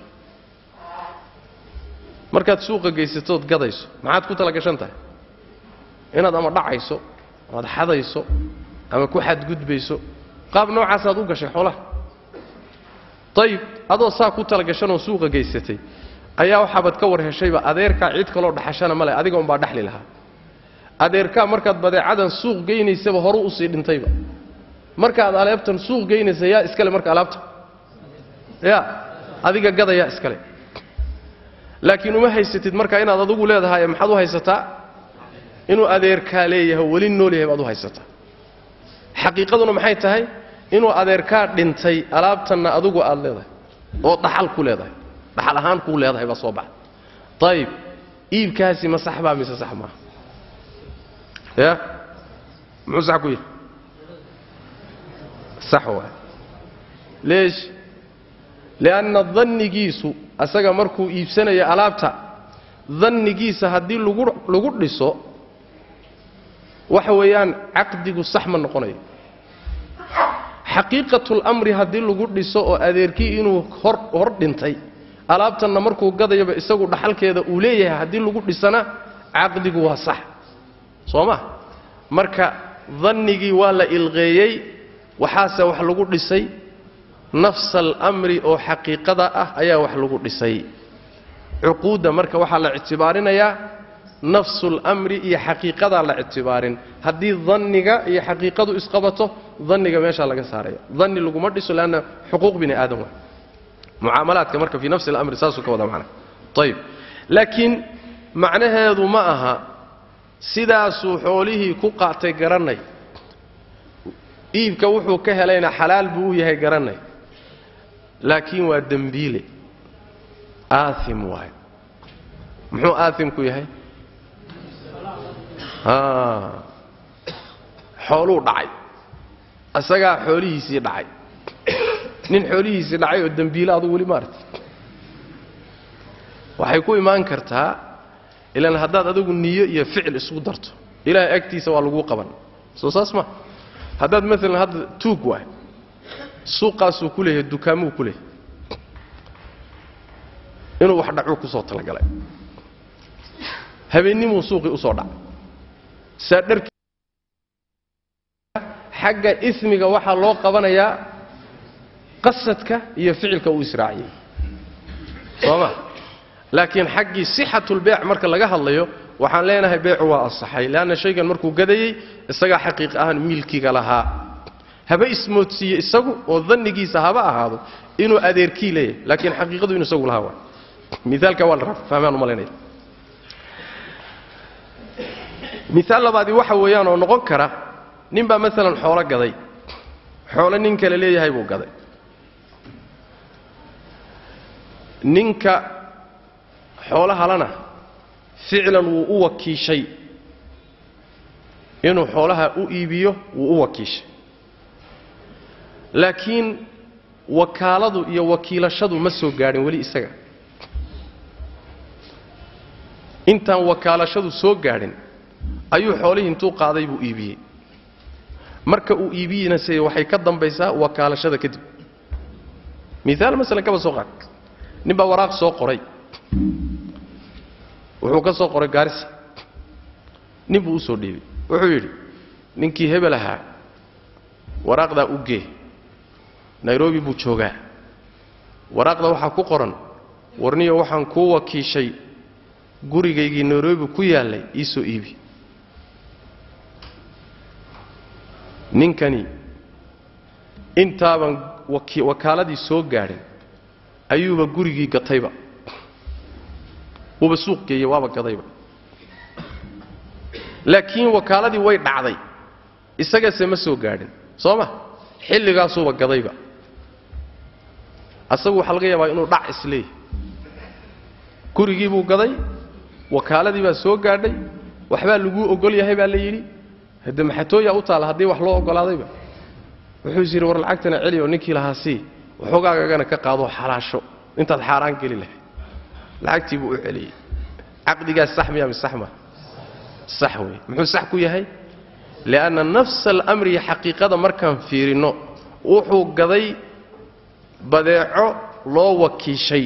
markaad suuqa gaysatood gadayso maxaad ku tala gashan tahay inaad ama dhacayso amaad xadayso ama ku xadgudbayso qaab noocaasaad u gashay xoolaha ayib adoo saa ku tala gashanoo suuqa gaysatay ayaa waxaabaad ka war heshayba adeerkaa cid kaloo dhaxashana ma leh adiga umbaa dhexli lahaa adeerkaa markaad badeecadan suuq geynaysaba horu usii dhintayba markaad aleebtan suuq geynaysa yaa iskale marka alaabta ya adiga gadayaa iskale laakiin uma haysatid marka inaad adugu leedahay maxaad u haysataa inuu adeerkaa leeyahay weli nool yahay baad u haysataa xaqiiqaduna maxay tahay inuu adeerkaa dhintay alaabtanna adugu aad leedahay oo dhaxal ku leedahay dhaxal ahaan kuu leedahay baa soo baxda ayib iibkaasi ma sax baa mise sax maaha ya muxuu sax ku yihi sax waay leesh lianna dannigiisu asaga markuu iibsanayo alaabta dannigiisa haddii lagu lagu dhiso waxa weeyaan caqdigu sax ma noqonayo xaqiiqatulamri haddii lagu dhiso oo adeerkii inuu hor hor dhintay alaabtanna markuu gadayaba isagu dhaxalkeeda uu leeyahay haddii lagu dhisana caqdigu waa sax soo ma marka dannigii waa la ilqeeyey waxaase wax lagu dhisay nafsa alamri oo xaqiiqada ah ayaa wax lagu dhisay cuquudda marka waxaa la ictibaarinayaa nafsulamri iyo xaqiiqadaa la ictibaarin haddii danniga iyo xaqiiqadu isqabato danniga meeshaa laga saaraya danni laguma dhiso leanna xuquuq bini aadam waa mucaamalaadka marka fii nafsi alamri saasuu ka wada macna ayib laakiin macnaheedu ma aha sidaasuu xoolihii ku qaatay garanay iibka wuxuu ka helayna xalaal buu u yahay garanay laakiin waa dembiile aaim waayo muxuu aaimku yahay xooluu dhacay isagaa xoolihiisii dhacay nin xoolihiisii dhacay oo dembiile adugu weli maarti waxay ku imaan kartaa ilaan haddaad adigu niyo iyo ficil isugu darto ilaahay agtiisa waa laguu qaban soo saas ma haddaad maalan hadda tuug waay suuqaasuu ku leeyahay dukaamuu ku leeyahay inuu wax dhacuu ku soo talagalay habeennimuu suuqii usoo dhacay saa dharkii xagga ismiga waxaa loo qabanayaa qasadka iyo ficilka uu israaciyey soo ma laakiin xaggii sixatulbeec marka laga hadlayo waxaan leenahay beecu waa ansaxay leanna shaygan markuu gadayey isagaa xaqiiq ahaan miilkiga lahaa haba ismoodsiiye isagu oo dannigiisa haba ahaado inuu adeerkii leeyahay laakiin xaqiiqadu inuu isagu lahaa waay miaalka waa la raba fahmaan umalaynaya miaal labaadii waxa weeyaan oo noqon kara nin baa maalan xoolo gaday xoolo nin kale leeyahay buu gaday ninka xoolahalana ficlan wuu u wakiishay inuu xoolaha u iibiyo wuu u wakiishay laakiin wakaaladu iyo wakiilashadu ma soo gaadhin weli isaga intaan wakaalashadu soo gaadhin ayuu xoolihii intuu qaaday buu iibiyey marka uu iibiyinase waxay ka dambaysaa wakaalashada kadib miaal masalan kaba soo qaad nin baa waraaq soo qoray wuxuu ka soo qoray gaarisa nin buu u soo dhiibay wuxuu yidhi ninkii hebel ahaa waraaqdaa u gee nairobi buu joogaa waraaqda waxaa ku qoran warniyo waxaan kuu wakiishay gurigaygii nairobi ku yaallay ii soo iibi ninkani intaaban wakaaladii soo gaadhin ayuuba gurigii gatayba wuuba suuq geeyey waaba gadayba laakiin wakaaladii way dhacday isagase ma soo gaadhin soo ma xilligaasuuba gadayba asagu waxaa laga yaabaa inuu dhac isleeyahy gurigii buu gaday wakaaladii baa soo gaadhay waxbaa laguu ogol yahay baa la yidhi hadde maxatooyaa u taalla haddii wax loo ogolaadayba wuxuu is yidhi war lacagtana celi oo ninkii lahaa sii waxoogaagagana ka qaadoo xalaasho intaad xaaraan geli lahayd lacagtii buu u celiyey caqdigaas sax miya mise sax ma sax wey muxuu sax ku yahay lianna nafsa alamri xaqiiqada markaan fiirinno wuxuu gaday badeeco loo wakiishay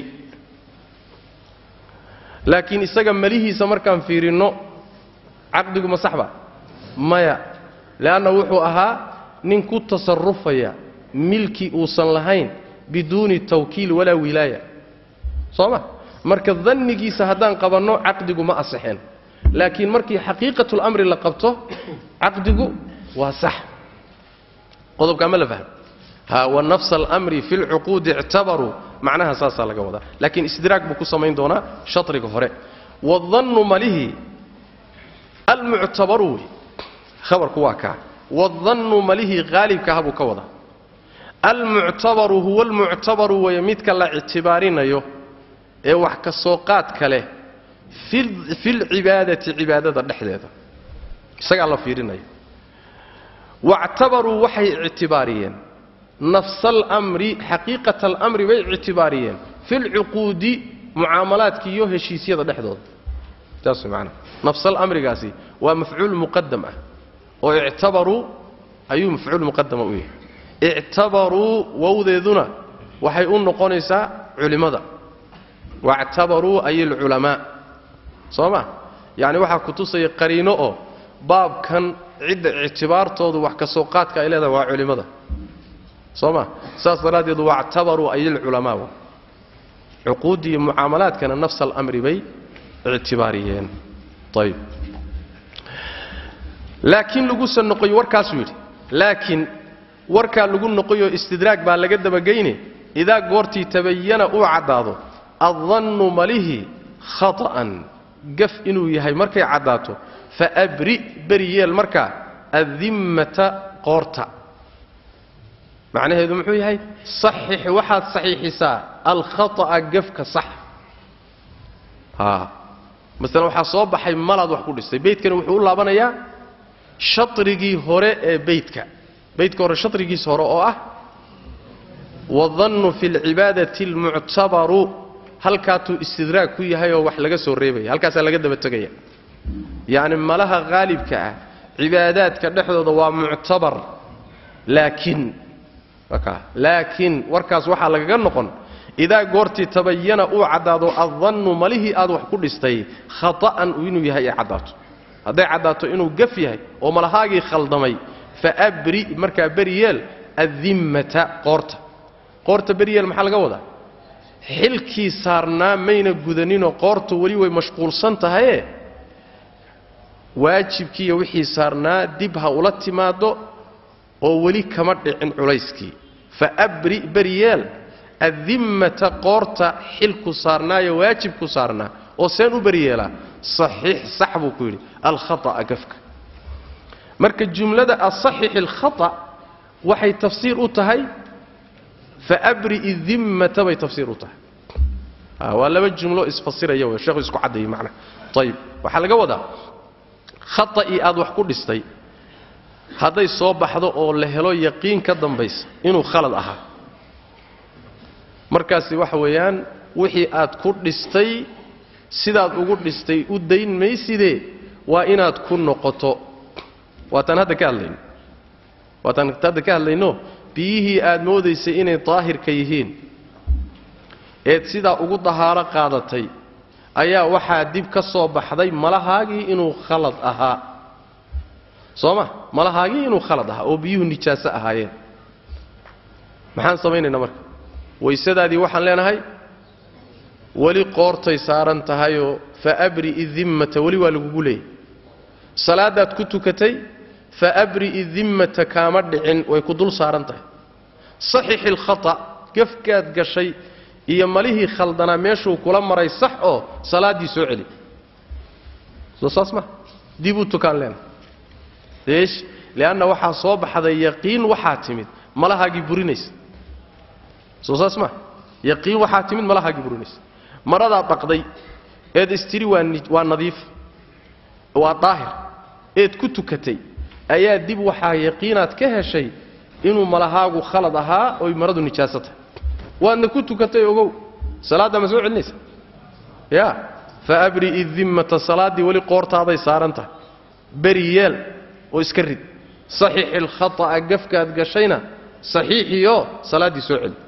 laakiin isaga malihiisa markaan fiirinno caqdigu ma sax ba maya leanna wuxuu ahaa nin ku tasarufaya milki uusan lahayn biduuni tawkiil walaa wilaaya soo ma marka dannigiisa haddaan qabanno caqdigu ma asixeen laakiin markii xaqiiqatulamri la qabto caqdigu waa sax qodobkaa ma la fahmo ha wanafsa alamri fi lcuquudi ictabaruu macnaha saasaa laga wadaa laakiin istidraag buu ku samayn doonaa shatriga hore wadannu malihii almuctabaru wey khabarku waa kaa wadannu malihii haalibkaha buu ka wadaa almuctabaru huwa almuctabaru weeye midka la ictibaarinayo ee wax ka soo qaadka leh fi lcibaadati cibaadada dhexdeeda isagaa la fiirinaya wactabaruu waxay ictibaariyeen nafsa alamri xaqiiqata alamri bay ictibaariyeen fi lcuquudi mucaamalaadka iyo heshiisyada dhexdooda saas man nafsalamrigaasi waa mafcuul muqadam ah oo ictabaruu ayuu mafcuul muqadama u yahay ictabaruu wowdeeduna waxay u noqonaysaa culimmada wactabaruu ay alculamaa soo ma yacni waxaa ku tusaya qariino oo baabkan cidda ictibaartoodu wax ka soo qaadka ay leedahay waa culimmada soo ma saas daraaddeed wactabaruu ay alculamaa cuquuddi iyo mucaamalaadkana nafsa alamri bay ictibaariyeen ayb laakiin lagusa noqoyo warkaasuu yidhi laakiin warkaa lagu noqoyoo istidraag baa laga dabageyne idaa goortii tabayana uu caddaado addannu malihi khata'an gaf inuu yahay markay caddaato faabri beri yeel markaa addimmata qoorta macnaheedu muxuu yahay saxix waxaad saxiixisaa alkhata'a gafka sax aa masalan waxaa soo baxay malaad wax ku dhistay beydkani wuxuu u laabanayaa shatrigii hore ee beydka beydka hore shatrigiisa hore oo ah wadannu fi lcibaadati almuctabaru halkaatuu istidraag ku yahay oo wax laga soo reebaya halkaasaa laga daba tegaya yacni malaha haalibka ah cibaadaadka dhexdooda waa muctabar laakiin laakiin warkaas waxaa lagaga noqon idaa goortii tabayana uu caddaado addannu malihii aad wax ku dhistay khata'an inuu yahay ay caddaato hadday caddaato inuu gaf yahay oo malahaagii khaldamay faabri markaa beryeel addimmata qoorta qoorta beryeel maxaa laga wadaa xilkii saarnaa mayna gudaninoo qoortu weli way mashquulsan tahaye waajibkiiyo wixii saarnaa dib ha ula timaaddo oo weli kama dhicin culayskii faabri beryeel addimmata qoorta xilku saarnaayo waajibku saarnaa oo seen u beryeelaa saxiix sax buu ku yidhi alkhata'a gafka marka jumlada asaxix alkhata waxay tafsiir u tahay faabri idimmata bay tafsiir u tahay waa laba jumlo isfasiraya wey sheekhu isku caddeeyey macnaha ayib waxaa laga wadaa khata'ii aad wax ku dhistay hadday soo baxdo oo la helo yaqiin ka dambaysa inuu khalad ahaa markaasi waxa weeyaan wixii aad ku dhistay sidaad ugu dhistay u dayn maysidee waa inaad ku noqoto waataan hadda ka hadlayno waataan hadda ka hadlayno biyihii aad moodaysay inay daahirka yihiin eed sidaa ugu dahaaro qaadatay ayaa waxaa dib ka soo baxday malahaagii inuu khalad ahaa soo ma malahaagii inuu khalad ahaa oo biyuhu nijaaso ahaayeen maxaan samaynaynaa marka waysadaadii waxaan leenahay weli qoortay saaran tahayoo fa abri idimmata weli waa lagugu leeyay salaadaad ku tukatay fa abri idimmata kaama dhicin way ku dul saaran tahay saxixi alkhata gafkaad gashay iyo malihii khaldanaa meeshuu kula maray sax oo salaaddii soo celi soo saas ma dib u tukaan leenahay deesh lianna waxaa soo baxday yaqiin waxaa timid malahaagii burinaysa soo saas ma yaqiin waxaa timid malahaagii burinaysa maradaad dhaqday eed istiri waa waa nadiif waa daahir eed ku tukatay ayaa dib waxaa yaqiinaad ka heshay inuu malahaagu khalad ahaa oy maradu nijaaso tahay waadna ku tukatay ogow salaaddaa ma soo celinaysa ya fa abri'i dimmata salaaddii weli qoortaaday saaran tahay beri yeel oo iska rid saxiixi alkhata'a gafkaad gashayna saxiixiyo salaaddii soo celi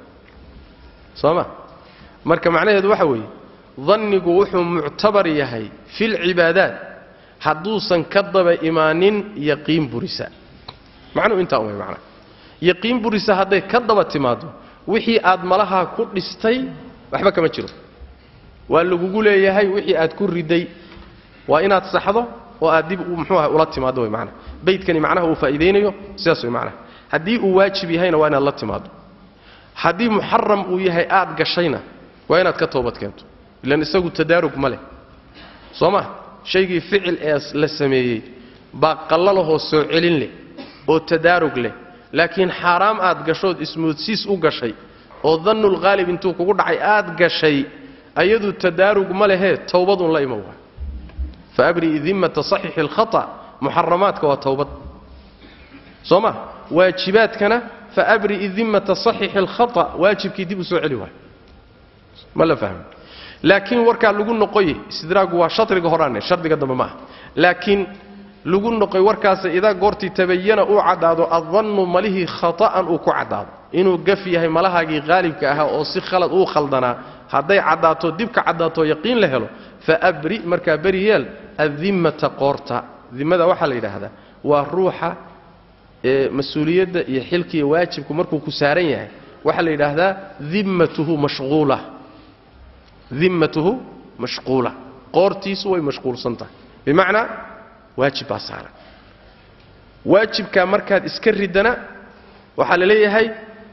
soo ma marka macnaheedu waxa weeye dannigu wuxuu muctabar yahay filcibaadaat hadduusan ka daba imaanin yaqiin burisa macnuhu intaa umay macnaa yaqiin burisa hadday ka daba timaado wixii aad malahaa ku dhistay waxba kama jiro waa lagugu leeyahay wixii aad ku riday waa inaad saxdo oo aad dib muxuu aha ula timaado way macnaha baydkani macnaha uu faa'iidaynayo sidaas way macnaha haddii uu waajib yahayna waa inaad la timaado haddii muxaram uu yahay aad gashayna waa inaad ka toobad keento ilan isagu tadaarug ma leh soo ma shaygii ficil ee la sameeyey baa qallalahoo soo celin leh oo tadaarug leh laakiin xaaraam aad gashood ismoodsiis u gashay oo dannulkhaalib intuu kugu dhacay aad gashay ayadu tadaarug ma lehee towbadun la iman waa fa abri'i dimmata saxiixi alkhata muxaramaadka waa towbad soo ma waajibaadkana fa abri'i dimmata saxiixi alkhata waajibkii dib u soo celi waayo ma la fahmi laakiin warkaa lagu noqoye istidraagu waa shadriga horaane shardiga dambe ma ah laakiin lagu noqoy warkaasa idaa goortii tabayana uu caddaado addannu malihii khata'an uu ku caddaado inuu gaf yahay malahaagii qaalibka ahaa oo si khalad uu khaldanaa hadday caddaato dib ka caddaato yaqiin la helo fa abri markaa beri yeel addimmata qoorta dimmada waxaa la yidhaahdaa waa ruuxa ee mas-uuliyadda iyo xilka iyo waajibku markuu ku saaran yahay waxaa la yidhaahdaa dimmatuhu mashquula dimmatuhu mashquula qoortiisu way mashquulsan tahay bimacnaa waajib baa saaran waajibkaa markaad iska ridana waxaa la leeyahay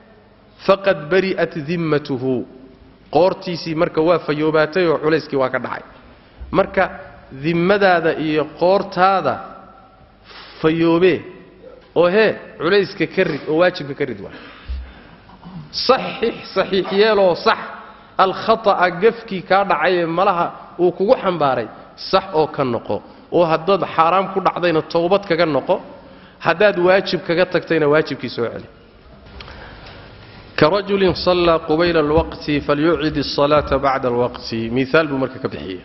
faqad bari'at dimmatuhu qoortiisii marka waa fayoobaatay oo culayskii waa ka dhacay marka dimmadaada iyo qoortaada fayoobee oo hee culayska ka rid oo waajibka ka rid waa saxix saxiix yeeloo sax alkhata'a gafkii kaa dhacayee malaha uu kugu xambaaray sax oo ka noqo oo haddaad xaaraam ku dhacdayna towbad kaga noqo haddaad waajib kaga tagtayna waajibkii soo celi karajulin sallaa qubayla alwaqti falyucid الصalaata bacda alwaqti miaal buu marka ka bixiyey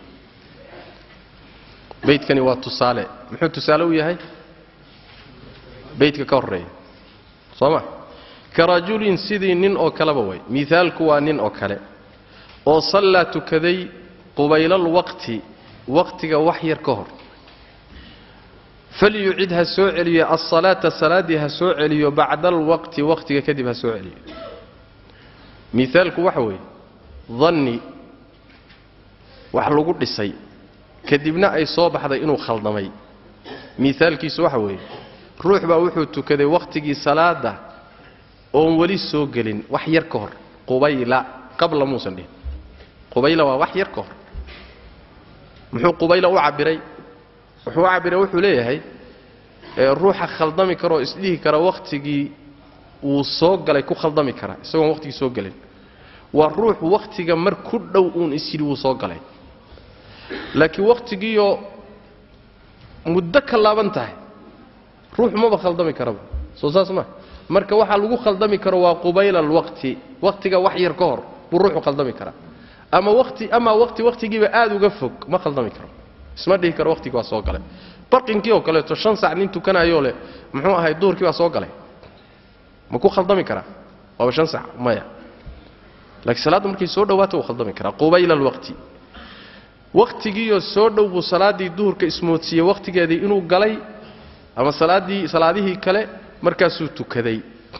beydkani waa tusaale muxuu tusaale u yahay beydka ka horeeya soo ma karajulin sidii nin oo kaleba way miaalku waa nin oo kale oo sallaa tukaday qubayla alwaqti waqtiga wax yar ka hor falyucid ha soo celiyo alsalaata salaaddii ha soo celiyo bacda alwaqti waqtiga kadib ha soo celiyo miaalku waxa weeye danni wax lagu dhisay kadibna ay soo baxday inuu khaldamay miaalkiisu waxa weeye ruux baa wuxuu tukaday wakhtigii salaada oon weli soo gelin wax yar ka hor qubayla qabla muusan dhihin qubayla waa wax yar ka hor muxuu qubayla u cabbiray wuxuu u cabbiray wuxuu leeyahay ruuxa khaldami karaoo isdhihi kara wakhtigii wuu soo galay ku khaldami karaa isagoon wakhtigii soo gelin waa ruux wakhtiga mar ku dhow uun isyidhi wuu soo galay laakiin wakhtigiioo muddo ka laaban tahay ruuxu maba khaldami karaba soo saas ma marka waxaa lagu khaldami karo waa qubayla alwaqti wakhtiga wax yar ka hor buu ruuxu khaldami karaa ama wati amaa wati wakhtigiiba aad uga fog ma khaldami karo isma dhihi karo wakhtigii waa soo galay barqinkii oo kaleeto shan sac nin tukanayoo leh muxuu ahay duhurkii baa soo galay ma ku khaldami karaa waaba shan sac maya laakiin salaaddu markay soo dhowaato wuu khaldami karaa qubayla alwaqti wakhtigiioo soo dhow buu salaaddii duhurka ismoodsiiyey wakhtigeedii inuu galay ama salaaddii salaadihii kale markaasuu tukaday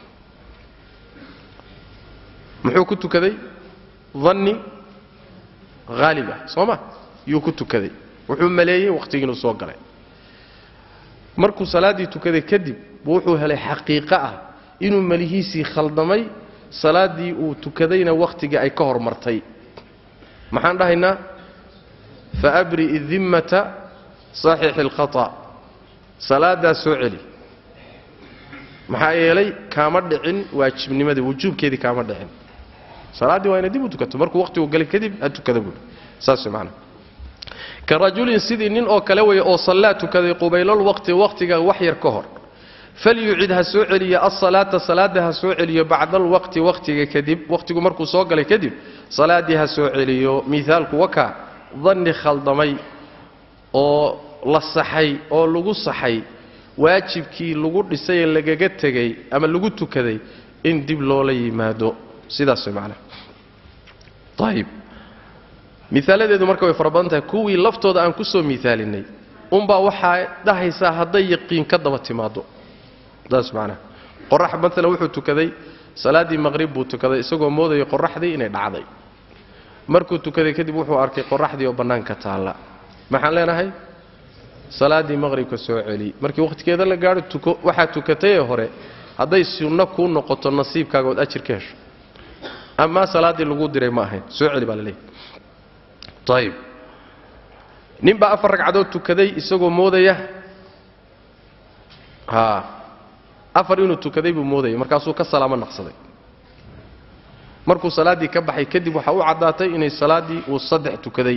muxuu ku tukaday danni haalib ah soo ma yuu ku tukaday wuxuu maleeyey wakhtigii inuu soo galay markuu salaaddii tukaday kadib buu wuxuu helay xaqiiqo ah inuu melihiisii khaldamay salaaddii uu tukadayna wakhtigii ay ka hormartay maxaan dhahaynaa fa abri'i dimmata saxiixi alkhata salaaddaa soo celi maxaa yeelay kaama dhicin waajibnimadii wujuubkeedii kaama dhicin salaaddii waa ina dib u tukato markuu wakhtigu galay kadib ha tukada buui saas way macnaha ka rajulin sidii nin oo kale weeye oo sallaa tukaday qubaylalwaqti wakhtiga wax yar ka hor falyucid ha soo celiyo alsalaata salaada ha soo celiyo bacda alwaqti waqtiga kadib waqtigu markuu soo galay kadib salaaddii ha soo celiyo miaalku waka danni khaldamay oo la saxay oo lagu saxay waajibkii lagu dhisay ee lagaga tegay ama lagu tukaday in dib loola yimaado sidaas way macnaha ayib miaaladeedu marka way fara badan tahay kuwii laftooda aan ku soo miaalinay unbaa waxaa dhahaysaa hadday yaqiin ka daba timaado saas macnaha qorax maalan wuxuu tukaday salaaddii maqrib buu tukaday isagoo moodaya qoraxdii inay dhacday markuu tukaday kadib wuxuu arkay qoraxdii oo bannaanka taalla maxaan leenahay salaaddii maqribka soo celi markii wakhtigeeda la gaadho tuko waxaa tukatayee hore hadday sunno kuu noqoto nasiibkaaga ood ajir ka hesho amaa salaaddii lagu diray ma ahayn soo celi baa la leeyahy ayib ninbaa afar ragcadood tukaday isagoo moodaya haa afar inuu tukaday buu moodayay markaasuu ka salaamo naqsaday markuu salaaddii ka baxay kadib waxaa u caddaatay inay salaaddii uu saddex tukaday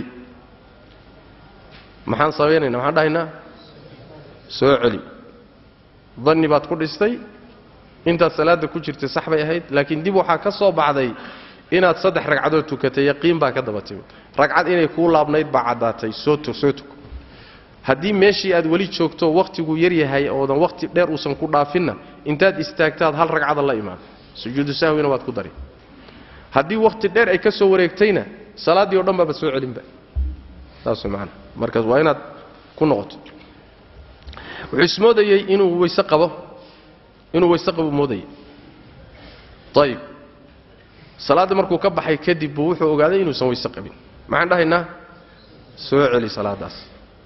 maxaan samaynaynaa maxaan dhahaynaa soo celi danni baad ku dhistay intaad salaadda ku jirtay sax bay ahayd laakiin dib waxaa ka soo baxday inaad saddex ragcadood tukatay yaqiin baa ka daba timid ragcad inay kuu laabnayd baa caddaatay soo soo tuko haddii meeshii aad weli joogto wakhtigu yar yahay oodan wakhti dheer uusan ku dhaafinna intaad istaagtaad hal ragcada la imaan sujuudu sahwina waad ku dari haddii wakhti dheer ay ka soo wareegtayna salaaddii o dhan baaba soo celinba saas maana markaas waa inaad ku noqoto wuxuu ismoodayey inuu weyse qabo inuu weyse qabo moodayay ayib salaadda markuu ka baxay kadib buu wuxuu ogaaday inuusan weyse qabin maxaan dhahaynaa soo celi salaadaas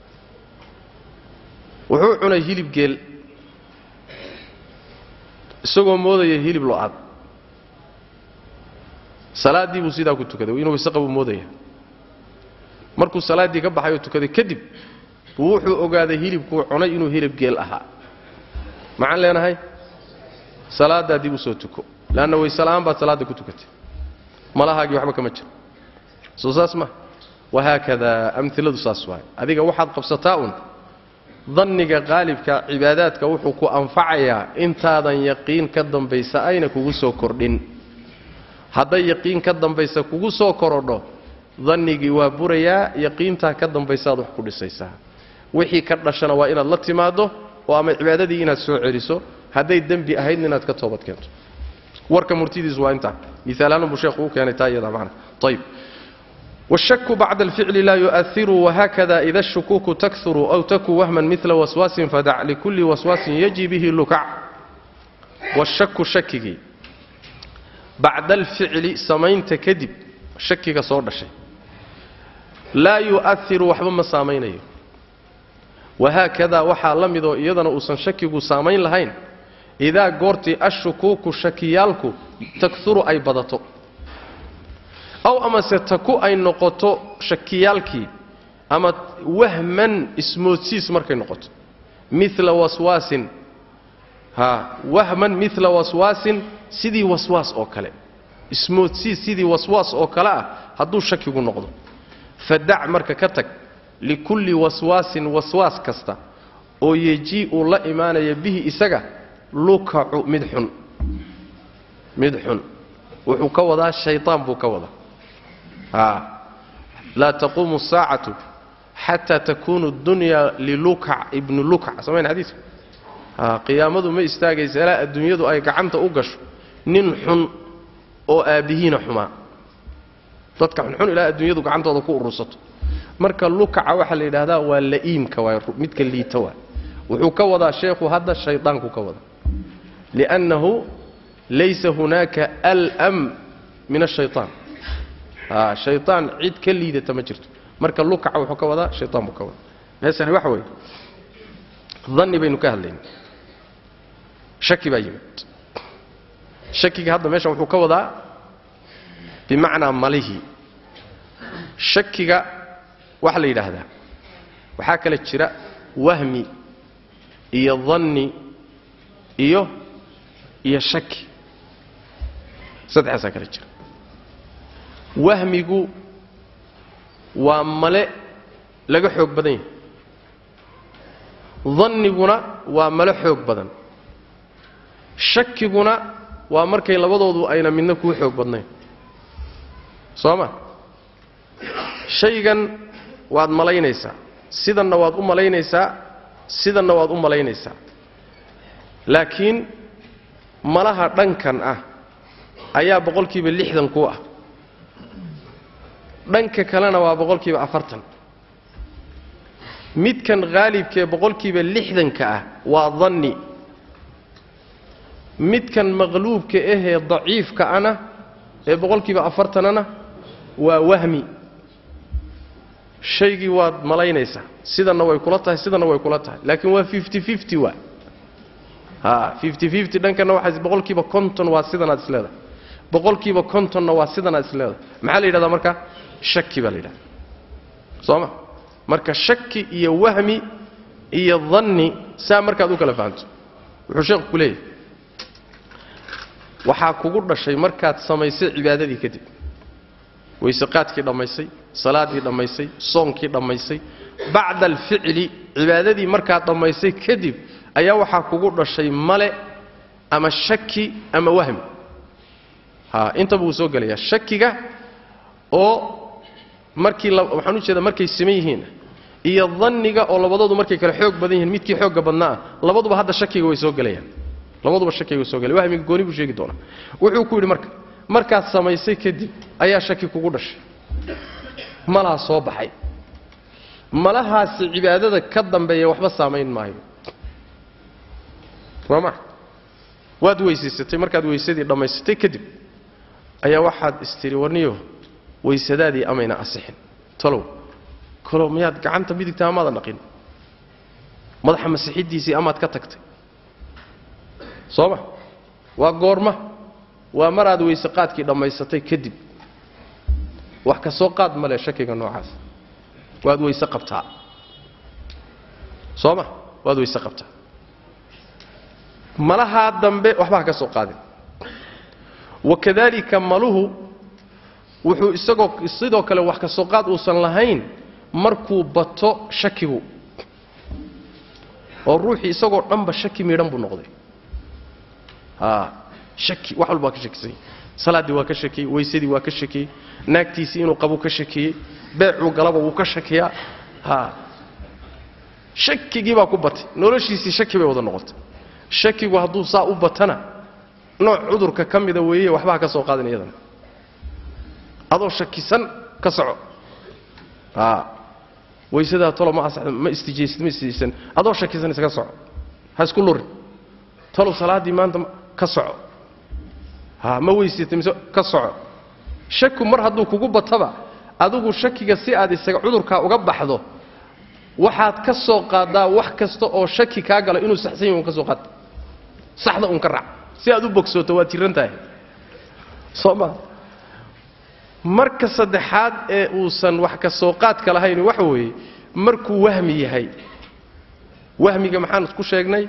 wuxuu cunay hilib geel isagoo moodaya hilib lo-aad salaaddii buu sidaa ku tukaday inuu weyse qabu moodaya markuu salaaddii ka baxay oo tukaday kadib buu wuxuu ogaaday hilibkuu cunay inuu hilib geel ahaa maxaan leenahay salaaddaa dib u soo tuko leanna weysela'aan baad salaadda ku tukatay malahaagii waxba kama jiro soo saas ma wahaakadaa amiladu saas waay adiga waxaad qabsataa un danniga qaalibka cibaadaadka wuxuu ku anfacayaa intaadan yaqiin ka dambaysa ayna kugu soo kordhin hadday yaqiin ka dambaysa kugu soo korodho dannigii waa burayaa yaqiintaa ka dambaysaad wax ku dhisaysaa wixii ka dhashana waa inaad la timaaddo oo ama cibaadadii inaad soo celiso hadday dembi ahaydna inaad ka toobad keento warka murtidiisu waa intaa miaalaanbuu sheekhu u keenay taa iyada macna ayib والشك بعد الفعل لا يؤثر وهكذا إذا الشكوك تكثر أو تكو وهما مثل وسواس فدع لكل وسواس يجي به اللكع والشك شكك بعد الفعل سمين تكذب شكك صور شيء لا يؤثر وحبا ما سامين وهكذا وحا لمدو إيضا أوسن شكك سامين لهين إذا قرت الشكوك شكيالك تكثر أي بدتو aw amase taku ay noqoto shakiyaalkii ama wahman ismoodsiis markay noqoto mila waswaasin ha wahman mila waswaasin sidii waswaas oo kale ismoodsiis sidii waswaas oo kale ah hadduu shakigu noqdo fadac marka ka tag likulli waswaasin waswaas kasta oo yejii uu la imaanaya bihi isaga lukacu mid xun mid xun wuxuu ka wadaa shaytaan buu ka wadaa laa taquumu الsaacatu xataa takunu اdunya lilukac ibnu lukac samayn xadiiska qiyaamadu ma istaagaysa ilaa adduunyadu ay gacanta u gasho nin xun oo aabbihiina xumaa dadka xunxun ilaa adduunyadu gacantooda ku urursato marka lukaca waxaa la yidhaahdaa waa la'iimka waay midka liita waay wuxuu ka wadaa sheekhu hadda shaydaanku ka wada liأnnahu laysa hunaaka alm min الshayطaan shayطaan cid ka liidata ma jirto marka lukaca wuxuu ka wadaa shayطaan buu ka wadaa meesani waxa weeye danni baynu ka hadlayna shaki baa yimid shakiga hadda meeshan wuxuu ka wadaa bimacnaa malihii shakiga waxaa la yidhaahdaa waxaa kale jira wahmi iyo danni iyo iyo shaki saddexaasaa kale jira wahmigu waa male laga xoog badan yahay danniguna waa male xoog badan shakiguna waa markay labadoodu ayna midna kuu xoog badnayn soo ma shaygan waad malaynaysaa sidanna waad u malaynaysaa sidanna waad u malaynaysaa laakiin malaha dhankan ah ayaa boqolkiiba lixdan ku ah dhanka kalena waa boqolkiiba afartan midkan haalibkaee boqolkiiba lixdanka ah waa danni midkan maqluubka ahee daciifka ana ee boqolkiiba afartanana waa wahmi shaygii waad malaynaysaa sidanna way kula tahay sidanna way kula tahay laakiin waa fifty fifty waa ha fifty fifty dhankana waxaa boqolkiiba konton waa sidanaad isleedahay boqolkiiba kontonna waa sidanaad isleedahay maxaa la yidhahdaa marka shaki baa la yidhahda soo ma marka shaki iyo wahmi iyo danni saa markaad u kala fahamto wuxuu sheekhu ku leeyahy waxaa kugu dhashay markaad samaysay cibaadadii kadib weyseqaadkii dhammaysay salaaddii dhammaysay soonkii dhammaysay bacda alficli cibaadadii markaad dhammaysay kadib ayaa waxaa kugu dhashay male ama shaki ama wahmi ha intaba wuu soo gelayaa shakiga oo markii waxaan u jeedaa markay siman yihiin iyo danniga oo labadoodu markay kale xoog badan yihiin midkii xoogga badnaa labaduba hadda shakiga way soo gelayaan labaduba shakiga way soo gelayan wahmiga gooni buu sheegi doonaa wuxuu ku yidhi marka markaad samaysay kadib ayaa shaki kugu dhashay malaa soo baxay malahaasi cibaadada ka dambeeya waxba saamayn maayo waa ma waad weysaysatay markaad weysadii dhammaysatay kadib ayaa waxaad istiri warniyo weysadaadii amayna asixin talow kalow miyaad gacanta midigta amaadan dhaqin madaxa masixiddiisii amaad ka tagtay soo ma waa goorma waa maraad weyse qaadkii dhammaysatay kadib wax ka soo qaad male shakiga noocaas waad weyse qabtaa soo ma waad weyse qabtaa malahaa dambe waxba ha ka soo qaadin wakadalika maluhu wuxuu isagoo sidoo kale wax ka soo qaad uusan lahayn markuu bato shakigu oo ruuxii isagoo dhanba shaki miidhan buu noqday a shaki wax walba waa ka shakisany salaaddii waa ka shakiyey weysadii waa ka shakiyey naagtiisii inuu qabuu ka shakiyey beecuu galaba wuu ka shakiyaa ha shakigii baa ku batay noloshiisii shaki bay wada noqotay shakigu hadduu saa u batana nooc cudurka ka mida weeye waxba ha ka soo qaadin iyadana adoo shakisan ka soco a weysadaa tolo ma asaxdo ma istijaysid ma istijaysan adoo shakisan isaga soco ha isku lurin talow salaaddii maanta ka soco ha ma weysatay mise ka soco shaku mar hadduu kugu bataba adigu shakiga si aad isaga cudurkaa uga baxdo waxaad ka soo qaadaa wax kasta oo shaki kaa gala inuu saxsan yahi un ka soo qaad saxda un ka raac si aad u bogsooto waad jiran tahay soo ma marka saddexaad ee uusan wax ka soo qaadka lahayn waxa weeye markuu wahmi yahay wahmiga maxaan ku sheegnay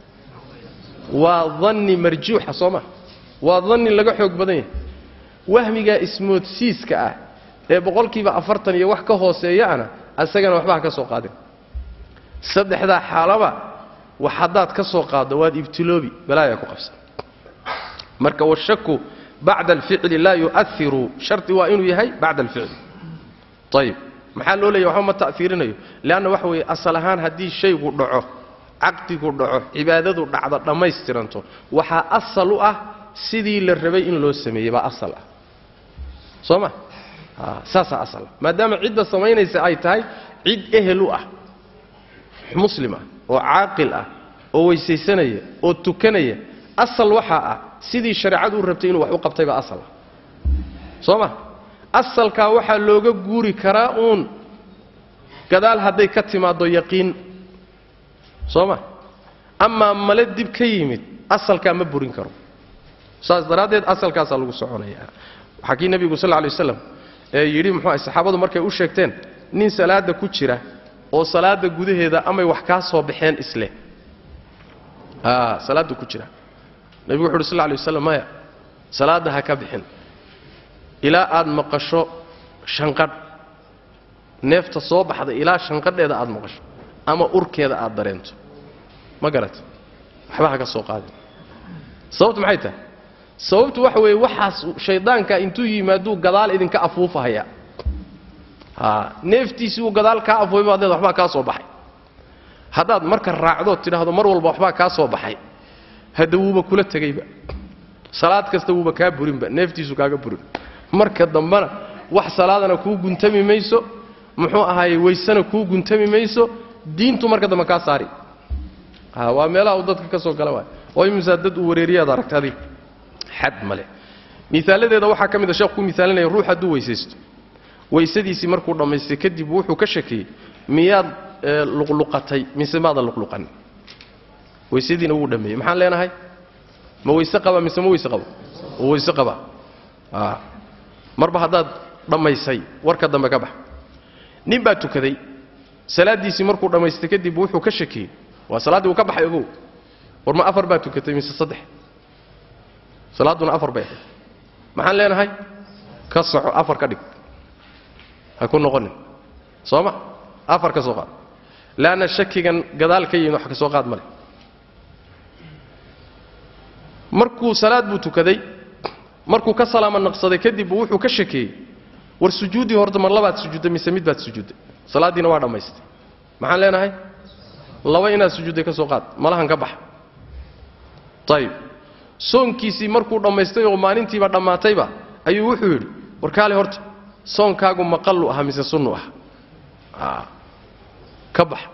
waa danni marjuuxa soo ma waa danni laga xoog badan yahay wahmigaa ismoodsiiska ah ee boqolkiiba afartan iyo wax ka hooseeyaana asagana waxba ha ka soo qaadin saddexdaa xaalaba wax haddaad ka soo qaaddo waad ibtiloobi balaayaa ku qabsan marka washaku bacda alficli laa yu'airu shardi waa inuu yahay bacda alficli ayib maxaa loo leeya waxba ma ta'fiirinayo leanna waxa weeye asal ahaan haddii shaygu dhaco caqdigu dhaco cibaadadu dhacdo dhammaystiranto waxaa asal u ah sidii la rabay in loo sameeyey baa asal ah soo ma saasaa asal ah maadaama cidda samaynaysa ay tahay cid ehel u ah muslim ah oo caaqil ah oo weysaysanaya oo tukanaya asal waxaa ah sidii shareecadu u rabtay inuu wax u qabtay baa asal ah soo ma asalkaa waxaa looga guuri karaa uun gadaal hadday ka timaaddo yaqiin soo ma amaa male dib ka yimid asalkaa ma burin karo saas daraaddeed asalkaasaa lagu soconaya waxaa kii nebigu sal lay waslam ee yidhi muxuuaha saxaabadu markay u sheegteen nin salaadda ku jira oo salaadda gudaheeda amay wax kaa soo baxeen isleh a salaadda ku jira nebigu wuxu uhi sal lay waslam maya salaadda ha ka bixin ilaa aad maqasho shanqadh neefta soo baxda ilaa shanqadheeda aad maqasho ama urkeeda aad dareento ma garat waxba ha ka soo qaadin sababtu maxay tahay sababtu waxa weeye waxaas shaydaanka intuu yimaaduu gadaal idinka afuufahaya a neeftiisii uu gadaal kaa afuufay baad leeda waxbaa kaa soo baxay haddaad marka raacdood tidhaahdo mar walba waxbaa kaa soo baxay hadda wuuba kula tegayba salaad kasta wuuba kaa burinba neeftiisu kaaga burin marka dambena wax salaadana kuu guntami mayso muxuu ahaaye waysana kuu guntami mayso diintu marka dambe kaa saari a waa meelaha uu dadka ka soo gala waay oo imisaa dad uu wareeriyaad aragta adig xad male miaaladeeda waxaa ka mid a sheekh ku miaalinaya ruux hadduu weysaysto weysadiisii markuu dhammaystay kadib wuxuu ka shakiyey miyaad luqluqatay mise maadan luqluqanin weysadiina wuu dhammeeyey maxaan leenahay ma weyse qaba mise ma weyse qabo ma weyse qaba a marba haddaad dhammaysay warka dambe ka bax nin baa tukaday salaaddiisii markuu dhammaystay kadib wuxuu ka shakiyey waa salaaddii uu ka baxay ogow war ma afar baa tukatay mise saddex salaadduna afar bay ahayd maxaan leenahay ka soco afar ka dhig ha ku noqonin soo ma afar ka soo qaad leanna shakigan gadaal ka yimid wax ka soo qaad ma leh markuu salaad buu tukaday markuu ka salaama naqsaday kadib buu wuxuu ka shakeeyey war sujuuddii horta mar labaad sujuudday mise mid baad sujuudday salaaddiina waa dhammaystay maxaan leenahay laba inaad sujuudday ka soo qaad malahan ka baxa ayib soonkiisii markuu dhammaystay oo maalintiiba dhammaatayba ayuu wuxuu yidhi war kaale horta soonkaagu maqallu aha mise sunnu ah ka bax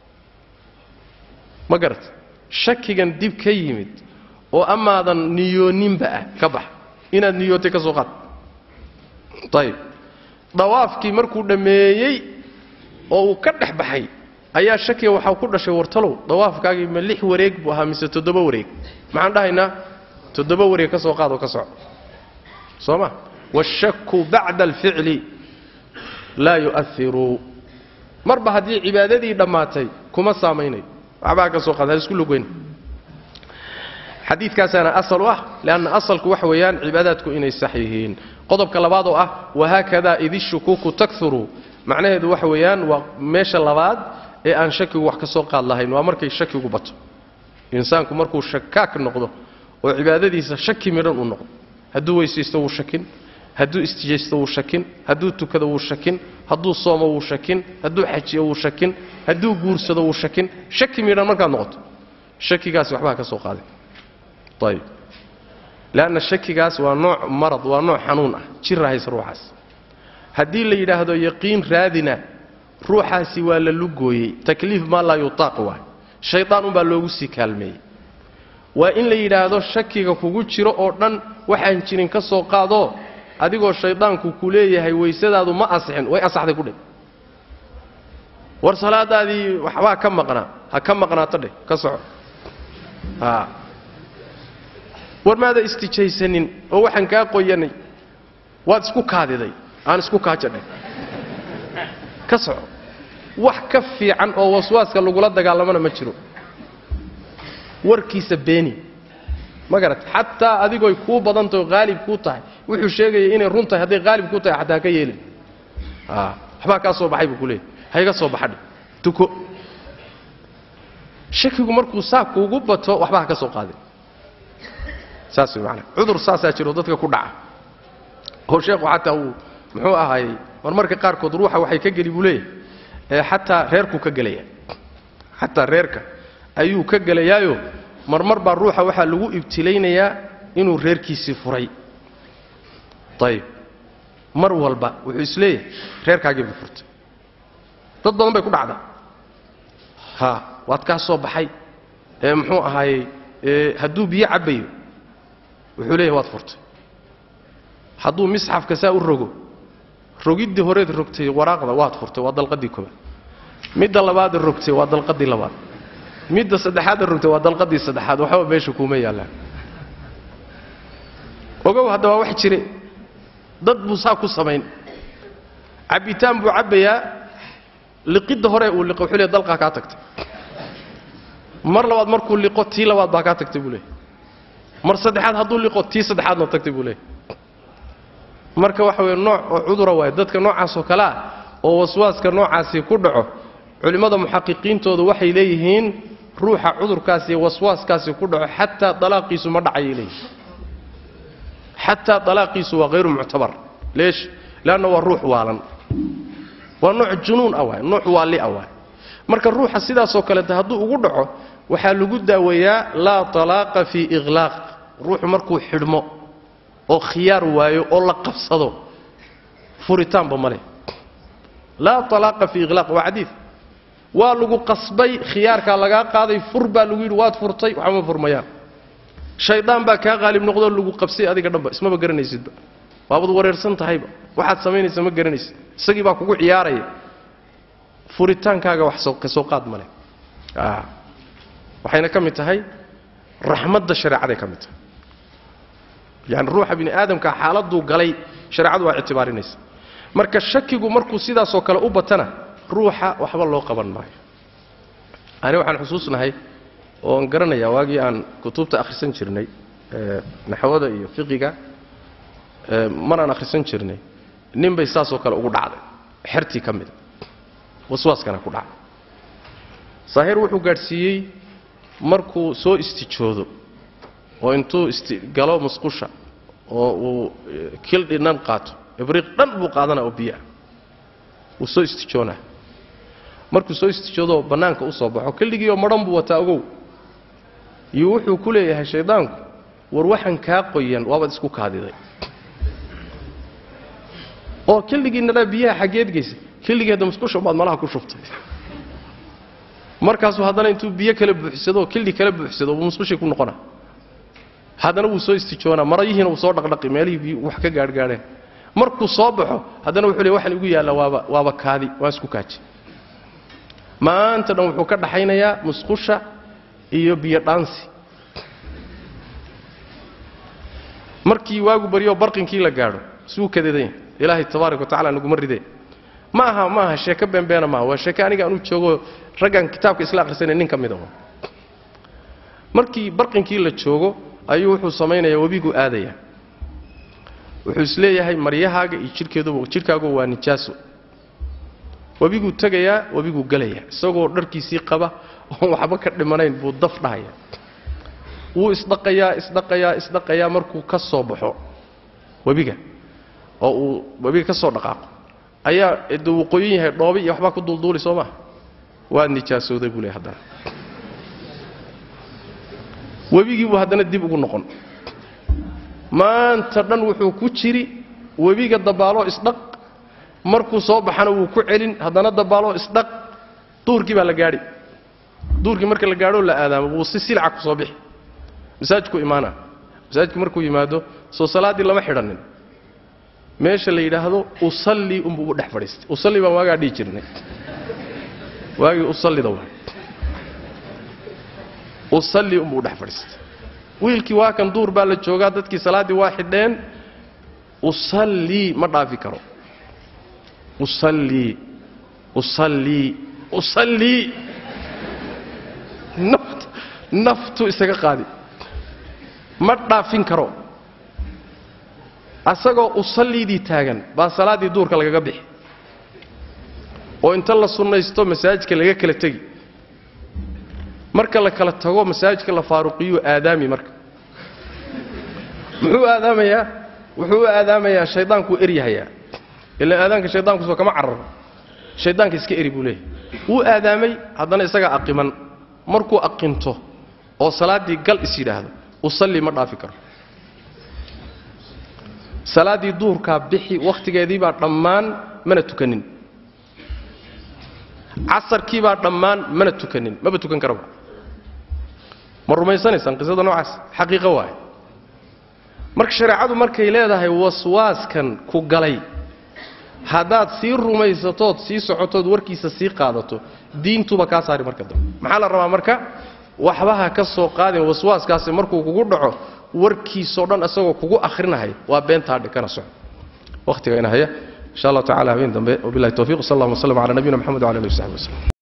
ma garat shakigan dib ka yimid oo amaadan niyooninba ah ka bax inaad niyootay ka soo qaad ayib dawaafkii markuu dhammeeyey oo uu ka dhex baxay ayaa shakiga waxaa ku dhashay wartalow dawaafkaagii ma lix wareeg buu ahaa mise toddoba wareeg maxaan dhahaynaa toddoba wareeg ka soo qaad oo ka soco soo ma waashaku bacda alficli laa yu'airu marba haddii cibaadadii dhammaatay kuma saamaynayo waxbaa ka soo qaad ha isku lugoyn xadiidkaasaana asal u ah leanna asalku waxa weeyaan cibaadaadku inay sax yihiin qodobka labaad oo ah wahaakada id ishukuuku takuru macnaheedu waxa weeyaan waa meesha labaad ee aan shakigu wax ka soo qaad lahayn waa markay shakigu bato insaanku markuu shakaak noqdo oo cibaadadiisa shaki midhan uu noqdo hadduu weysaysto wuu shakin hadduu istijaysto wuu shakin hadduu tukado wuu shakin hadduu soomo wuu shakin hadduu xajiyo wuu shakin hadduu guursado wuu shakin shaki midhan markaad noqoto shakigaasi waxbaa ka soo qaaday ayib leanna shakigaas waa nooc marad waa nooc xanuun ah jira hayse ruuxaas haddii la yidhaahdo yaqiin raadina ruuxaasi waa la lugooyey takliif maa laa yutaaq waay shaydaan unbaa loogu sii kaalmeeyey waa in la yidhaahdo shakiga kugu jiro oo dhan waxaan jirin ka soo qaadoo adigoo shaydaanku ku leeyahay waysadaadu ma asixin way asaxday ku dheh war salaadaadii waxbaa ka maqnaa ha ka maqnaato dheh ka soco a war maada istijaysanin oo waxaan kaa qoyanay waad isku kaadiday aan isku kaajadhay ka soco wax ka fiican oo waswaaska lagula dagaalamana ma jiro warkiisa beeni ma garat xataa adigoy kuu badantaho haalib kuu tahay wuxuu sheegaya inay run tahay hadday haalib kuu tahay xataa ha ka yeelin waxbaa kaa soo baxay buu ku leeyay hayga soo baxadhe tuko shakigu markuu saa kuugu bato waxba ha ka soo qaadin saas way maanaa cudur saasaa jiro dadka ku dhaca oo sheekhu xataa uu muxuu ahaayey marmarka qaarkood ruuxa waxay ka geli buu leeyahay ee xataa reerkuu ka gelaya xataa reerka ayuu ka gelayaayo marmar baa ruuxa waxaa lagu ibtilaynayaa inuu reerkiisii furay ayib mar walba wuxuu isleeyahay reerkaagii buu furtay dad badan bay ku dhacdaa ha waad kaa soo baxay ee muxuu ahaayey hadduu biyo cabbayo wuxuu leeyahay waad furtay hadduu misxafka saa u rogo rogiddii horeed rogtay waraaqda waad furtay waa dalqadii koobaad midda labaada rogtay waa dalqadii labaad midda saddexaadda rogtay waa dalqadii saddexaad waxba meesha kuuma yaallaan ogow hadda waa wax jire dad buu saa ku samayn cabbitaan buu cabbayaa liqidda hore uu liqo wuxuu leeyahy dalqaa kaa tagtay mar labaad markuu liqo tii labaad baa kaa tagtay buu leeyahy mar saddexaad hadduu liqo tii saddexaadna tagtay buu leeyahy marka waxa weye nooc oo cudura waayo dadka noocaasoo kale ah oo waswaaska noocaasi ku dhaco culimmada muxaqiqiintoodu waxay leeyihiin ruuxa cudurkaasi iyo waswaaskaasi ku dhaco xataa dalaaqiisu ma dhacayay leeyihi xataa dalaaqiisu waa hayru muctabar leesh leanna waa ruux waalan waa nooc junuun ah waay nooc waalli ah waay marka ruuxa sidaasoo kaleeta hadduu ugu dhaco waxaa lagu daaweeyaa laa talaaqa fii iqlaaq ruuxu markuu xidhmo oo khiyaar waayo oo la qabsado furitaanba ma leh laa talaaqa fii iqlaaq waa xadiid waa lagu qasbay khiyaarkaa lagaa qaaday fur baa lagu yidhi waad furtay waxma furmayaan shaydaan baa kaa qaalib noqdoo lagu qabsay adiga dhanba ismaba garanaysidba waabad wareersan tahayba waxaad samaynaysa ma garanaysid isagii baa kugu ciyaaraya furitaankaaga wax ka soo qaad ma leh waxayna ka mid tahay raxmadda shareecaday ka mid tahay yani ruuxa bini aadamka xaaladuu galay shareecadu waa ictibaarinaysa marka shakigu markuu sidaasoo kale u batana ruuxa waxba loo qaban maayo ani waxaan xusuusnahay oon garanayaa waagii aan kutubta akhrisan jirnay naxwada iyo fiqiga maraan akhrisan jirnay nin bay saasoo kale ugu dhacday xertii ka mida waswaaskana ku dhacday saahir wuxuu gaadhsiiyey markuu soo istijoodo oo intuu galo musqusha oo uu kildhi dhan qaato ibriiq dhan buu qaadanaa oo biyoah wuu soo istijoonaa markuu soo istijoodo bannaanka u soo baxo kildhigiioo madhan buu wataa ogow iyo wuxuu ku leeyahay shayddaanku war waxaan kaa qoyan waabaad isku kaadiday oo kildhigiinadhaa biyaha xaggeed geysa kildhigii hadda musqusha baad malaha ku shubtay markaasuu haddana intuu biyo kala buuxsado oo kildhi kala buuxsado buu musqushii ku noqona haddana wuu soo istijoonaa marayihiina wuu soo dhaqdhaqi meelihii biyu wax ka gaadhgaadheen markuu soo baxo haddana wuxuu leey waxaan igu yaalla waaba waaba kaadi waan isku kaaji maanta dhan wuxuu ka dhaxaynayaa musqusha iyo biyo dhaansi markii waagu baryoo barqinkii la gaadho suu kadeedanya ilaahay tabaaraka wa tacala naguma ridee ma aha ma aha sheeko beenbeena maaha waa sheeke aniga anuu joogo raggan kitaabka isla akhrisanay nin ka mid aho markii barqinkii la joogo ayuu wuxuu samaynayaa webiguu aadaya wuxuu isleeyahay maryahaaga iyo jidhkeeduba jidhkaagu waa nijaaso webiguu tegayaa webiguu gelayaa isagoo dharkiisii qaba oon waxba ka dhimanayn buu daf dhahaya wuu isdhaqayaa isdhaqayaa isdhaqayaa markuu ka soo baxo webiga oo uu webiga ka soo dhaqaaqo ayaa de wuu qoyan yahay dhoobi iyo waxbaa ku duulduuli soo maha waad nijaasooday buu leey haddana webigii buu haddana dib ugu noqon maanta dhan wuxuu ku jiri webiga dabaaloo isdhaq markuu soo baxana wuu ku celin haddana dabaaloo isdhaq duurkii baa la gaadhi duurkii marka la gaadhoo la aadaamo wuu si silca ku soo bixi masaajidku imaana masaajidku markuu yimaado soo salaaddii lama xidhannin meesha la yidhaahdo usallii unbuu ugu dhex fadhiistay usalli baan waagaa dhihi jirnay waagii usallida waa usallii unbuu u dhex fadhiistay wiilkii waa kan duur baa la joogaa dadkii salaaddii waa xidheen usallii ma dhaafi karo usallii usallii usallii naft naftu isaga qaadi ma dhaafin karo asagoo usalliidii taagan baa salaaddii duurka lagaga bixi oo inta la sunnaysto masaajidka laga kala tegi marka la kala tago masaajidka la faaruqiyuu aadaami marka muxuu aadaamayaa wuxuu u aadaamayaa shaydaankuu eryahayaa ilaan aadaanka shaydaankusoo kama cararo shaydaanka iska eri buu leeyahay wuu aadaamay haddana isagaa aqiman markuu aqinto oo salaaddii gal is yidhaahdo usalli ma dhaafi karo salaaddii duhurkaa bixi wakhtigeedii baa dhammaan mana tukanin casarkii baa dhammaan mana tukanin maba tukan karaba ma rumaysanaysaan qisada noocaas xaqiiqo waaye marka shareecadu markay leedahay waswaaskan ku galay haddaad sii rumaysatood sii socotood warkiisa sii qaadato diintuba kaa saari marka dambe maxaa la rabaa marka waxbaha ka soo qaadin waswaaskaasi markuu kugu dhaco warkiisoo dhan isagoo kugu ahrinahay waa beentaadhe kana soco wakhtiga ina haya insha allah tacala habeen dambe wabilahi towfiq sal allah waslm cala nabiyina mxamed wala alih w saxbi waslm